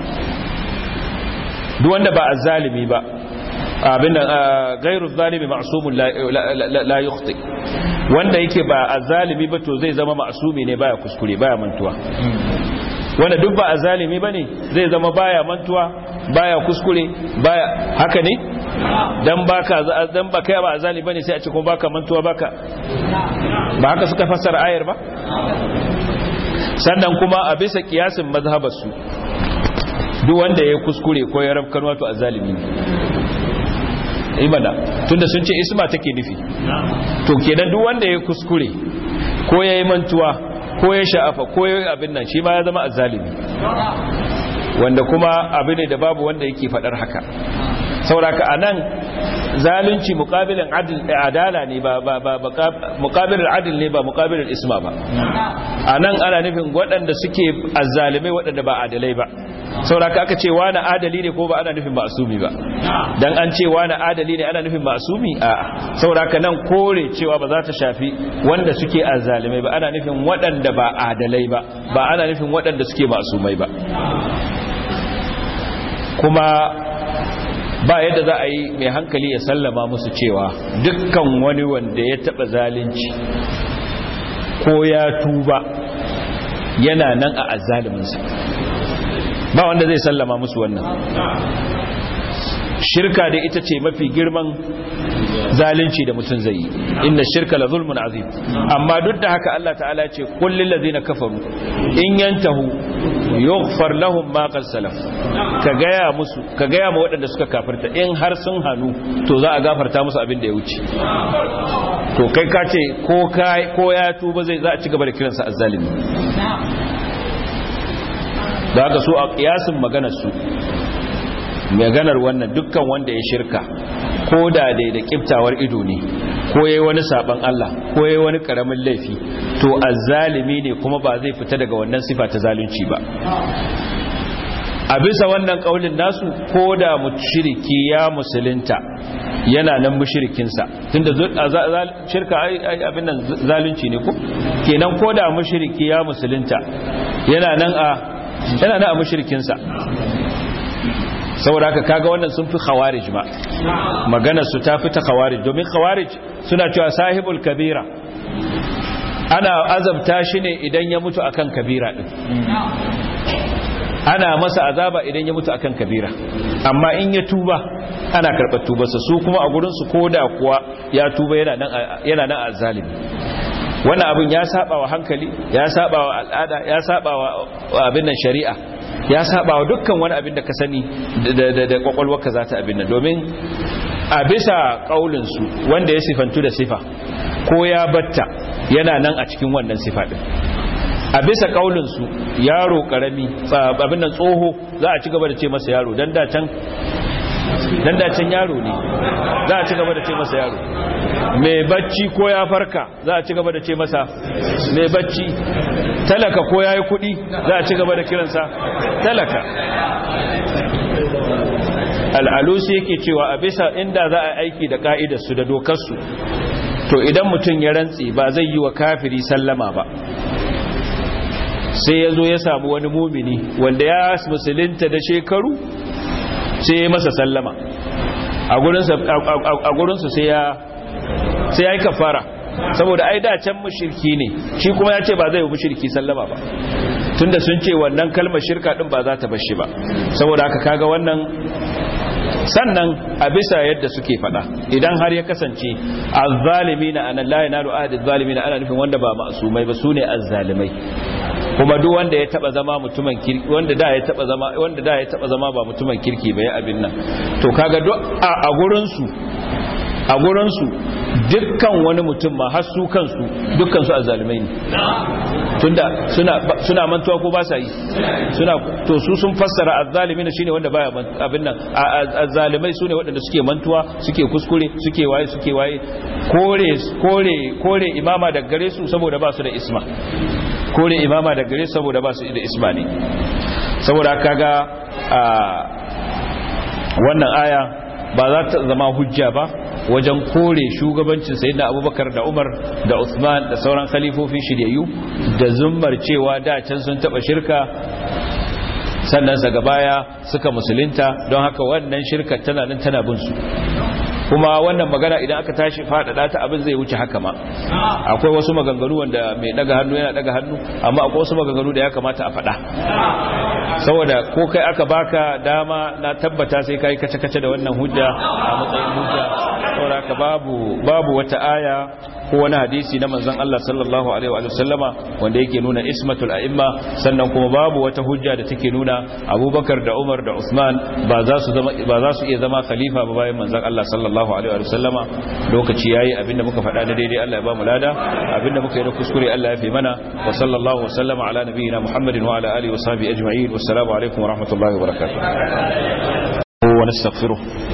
duk wanda ba azzalimi ba abin gairu zalimi ma'sumun la yukhti wanda yake ba azzalimi ba to zai zama ma'sumi ne baya kuskure baya mantuwa wanda duk ba azzalimi bane zai zama baya mantuwa baya kuskure baya haka ne dan baka dan baka ba azzalimi bane sai a ce kuma baka mantuwa baka ba haka suka fassara ayar ba sannan kuma a bisa kiyasin mazhabarsu duk wanda ya kuskure ko ya rafkan wato azzalimi ne imana tunda sun ce isma take nufi to kenan duk wanda ya kuskure ko ya yi mantuwa ko ya sha'afa ko ya yi abin nan shi ma ya zama azzalimi wanda kuma abu ne da babu wanda yake faɗar haka sauraka a nan zalunci mukabilin adala ne ba mukabilin adil ne ba mukabilin isma ba a nan ana nufin waɗanda suke azzalimai waɗanda ba adalai ba sauraka aka ce wani adali ne ko ba ana nufin masumi ba dan an ce wani adali ne ana nufin masumi a sauraka nan kore cewa ba za ta shafi wanda suke azzalimai ba ana nufin waɗanda ba adalai ba ba ana nufin waɗanda suke masumai ba kuma ba yadda za a yi mai hankali ya sallama musu cewa dukkan wani wanda ya taba zalunci ko ya tuba yana nan a azzaliminsa ba wanda zai sallama musu wannan shirka da ita ce mafi girman zalunci da mutum zai yi inna shirka la zulmun azim amma duk da haka Allah ta'ala ya ce kullil ladina kafaru in yantahu yughfar lahum ma qad salaf ka gaya musu ka gaya ma waɗanda suka kafirta in har sun hanu to za a gafarta musu abin da ya wuce to kai ka ce ko kai ko ya tuba zai za a ci gaba da kiransa azzalimi da haka su a kiyasin maganar su maganar wannan dukkan wanda ya shirka ko da dai da kiftawar ido ne ko yayi wani saban Allah ko yayi wani karamin laifi to azzalimi ne kuma ba zai fita daga wannan sifa ta zalunci ba a bisa wannan kaulin nasu ko da mushriki ya musulunta yana nan mushrikinsa tunda shirka abin nan zalunci ne ko kenan ko da mushriki ya musulunta yana nan a yana nan a mushrikinsa saboda haka kaga wannan sun fi khawarij ma maganar su ta fi ta khawarij domin khawarij suna cewa sahibul kabira ana azabta shi ne idan ya mutu akan kabira din ana masa azaba idan ya mutu akan kabira amma in ya tuba ana karɓar tubarsa su kuma a gurin su koda kuwa ya tuba yana nan yana nan a zalimi wannan abin ya saba wa hankali ya saba wa al'ada ya saba wa abin nan shari'a ya saba wa dukkan wani abin da ka sani da kwakwalwarka za ta abin nan domin a bisa ƙaulinsu wanda ya sifantu da sifa ko ya batta yana nan a cikin wannan sifa ɗin a bisa ƙaulinsu yaro ƙarami abin nan tsoho za a ci gaba da ce masa yaro don dacen yaro ne za a ci gaba da ce masa yaro mai bacci ko ya farka za a ci gaba da ce masa mai bacci talaka ko ya yi kudi za a ci gaba da kiransa talaka al'alusi yake cewa a bisa inda za a aiki da ka'idarsu da dokarsu to idan mutum ya rantsi ba zai yi wa kafiri sallama ba sai ya zo ya samu wani mumini wanda ya musulunta da shekaru sai ya masa sallama a gurinsu sai ya sai ya yi kafara saboda ai da can mushirki ne shi kuma ya ce ba zai yi mushirki sallama ba tunda sun ce wannan kalmar shirka din ba za ta bashi ba saboda haka kaga wannan sannan a bisa yadda suke fada idan har ya kasance azzalimina ana la yanalu ahadi azzalimina ana nufin wanda ba ma'sumai ba sune azzalimai kuma duk wanda ya taba zama mutumin kirki wanda da ya taba zama wanda da ya taba zama ba mutumin kirki ba ya abin nan to kaga duk a gurin su a gurin su dukkan wani mutum ma har su kansu dukkan su azzalimai ne tunda suna suna mantuwa ko ba sa yi suna to su sun fassara azzalimina shine wanda baya abin nan azzalimai sune waɗanda suke mantuwa suke kuskure suke waye suke waye kore kore kore imama da gare su saboda ba su da isma kore imama da gare saboda ba su da isma ne saboda kaga wannan aya ba za ta zama hujja ba wajen kore shugabancin sayyidina abubakar da umar da usman da sauran khalifofin shiryayyu da zummar cewa da can sun taba shirka sannan daga baya suka musulunta don haka wannan shirka tana nan tana bin su kuma wannan magana idan aka tashi faɗaɗa ta abin zai wuce haka ma akwai wasu maganganu wanda mai daga hannu yana daga hannu amma akwai wasu maganganu da ya kamata a faɗa saboda ko kai aka baka dama na tabbata sai kai kace-kace da wannan hujja a matsayin hujja saboda haka babu babu wata aya ko wani hadisi na manzon Allah sallallahu alaihi wa sallama wanda yake nuna ismatul a'imma sannan kuma babu wata hujja da take nuna Abubakar da Umar da Uthman ba za su zama ba za su iya zama khalifa ba bayan manzon Allah sallallahu alaihi wa sallama lokaci yayi abinda muka faɗa da daidai Allah ya ba mu lada abinda muka yi da kuskure Allah ya fi mana wa sallallahu wa sallama ala nabiyyina Muhammadin wa ala alihi wa sahbihi ajma'in wassalamu alaikum wa rahmatullahi wa barakatuh wa nastaghfiruh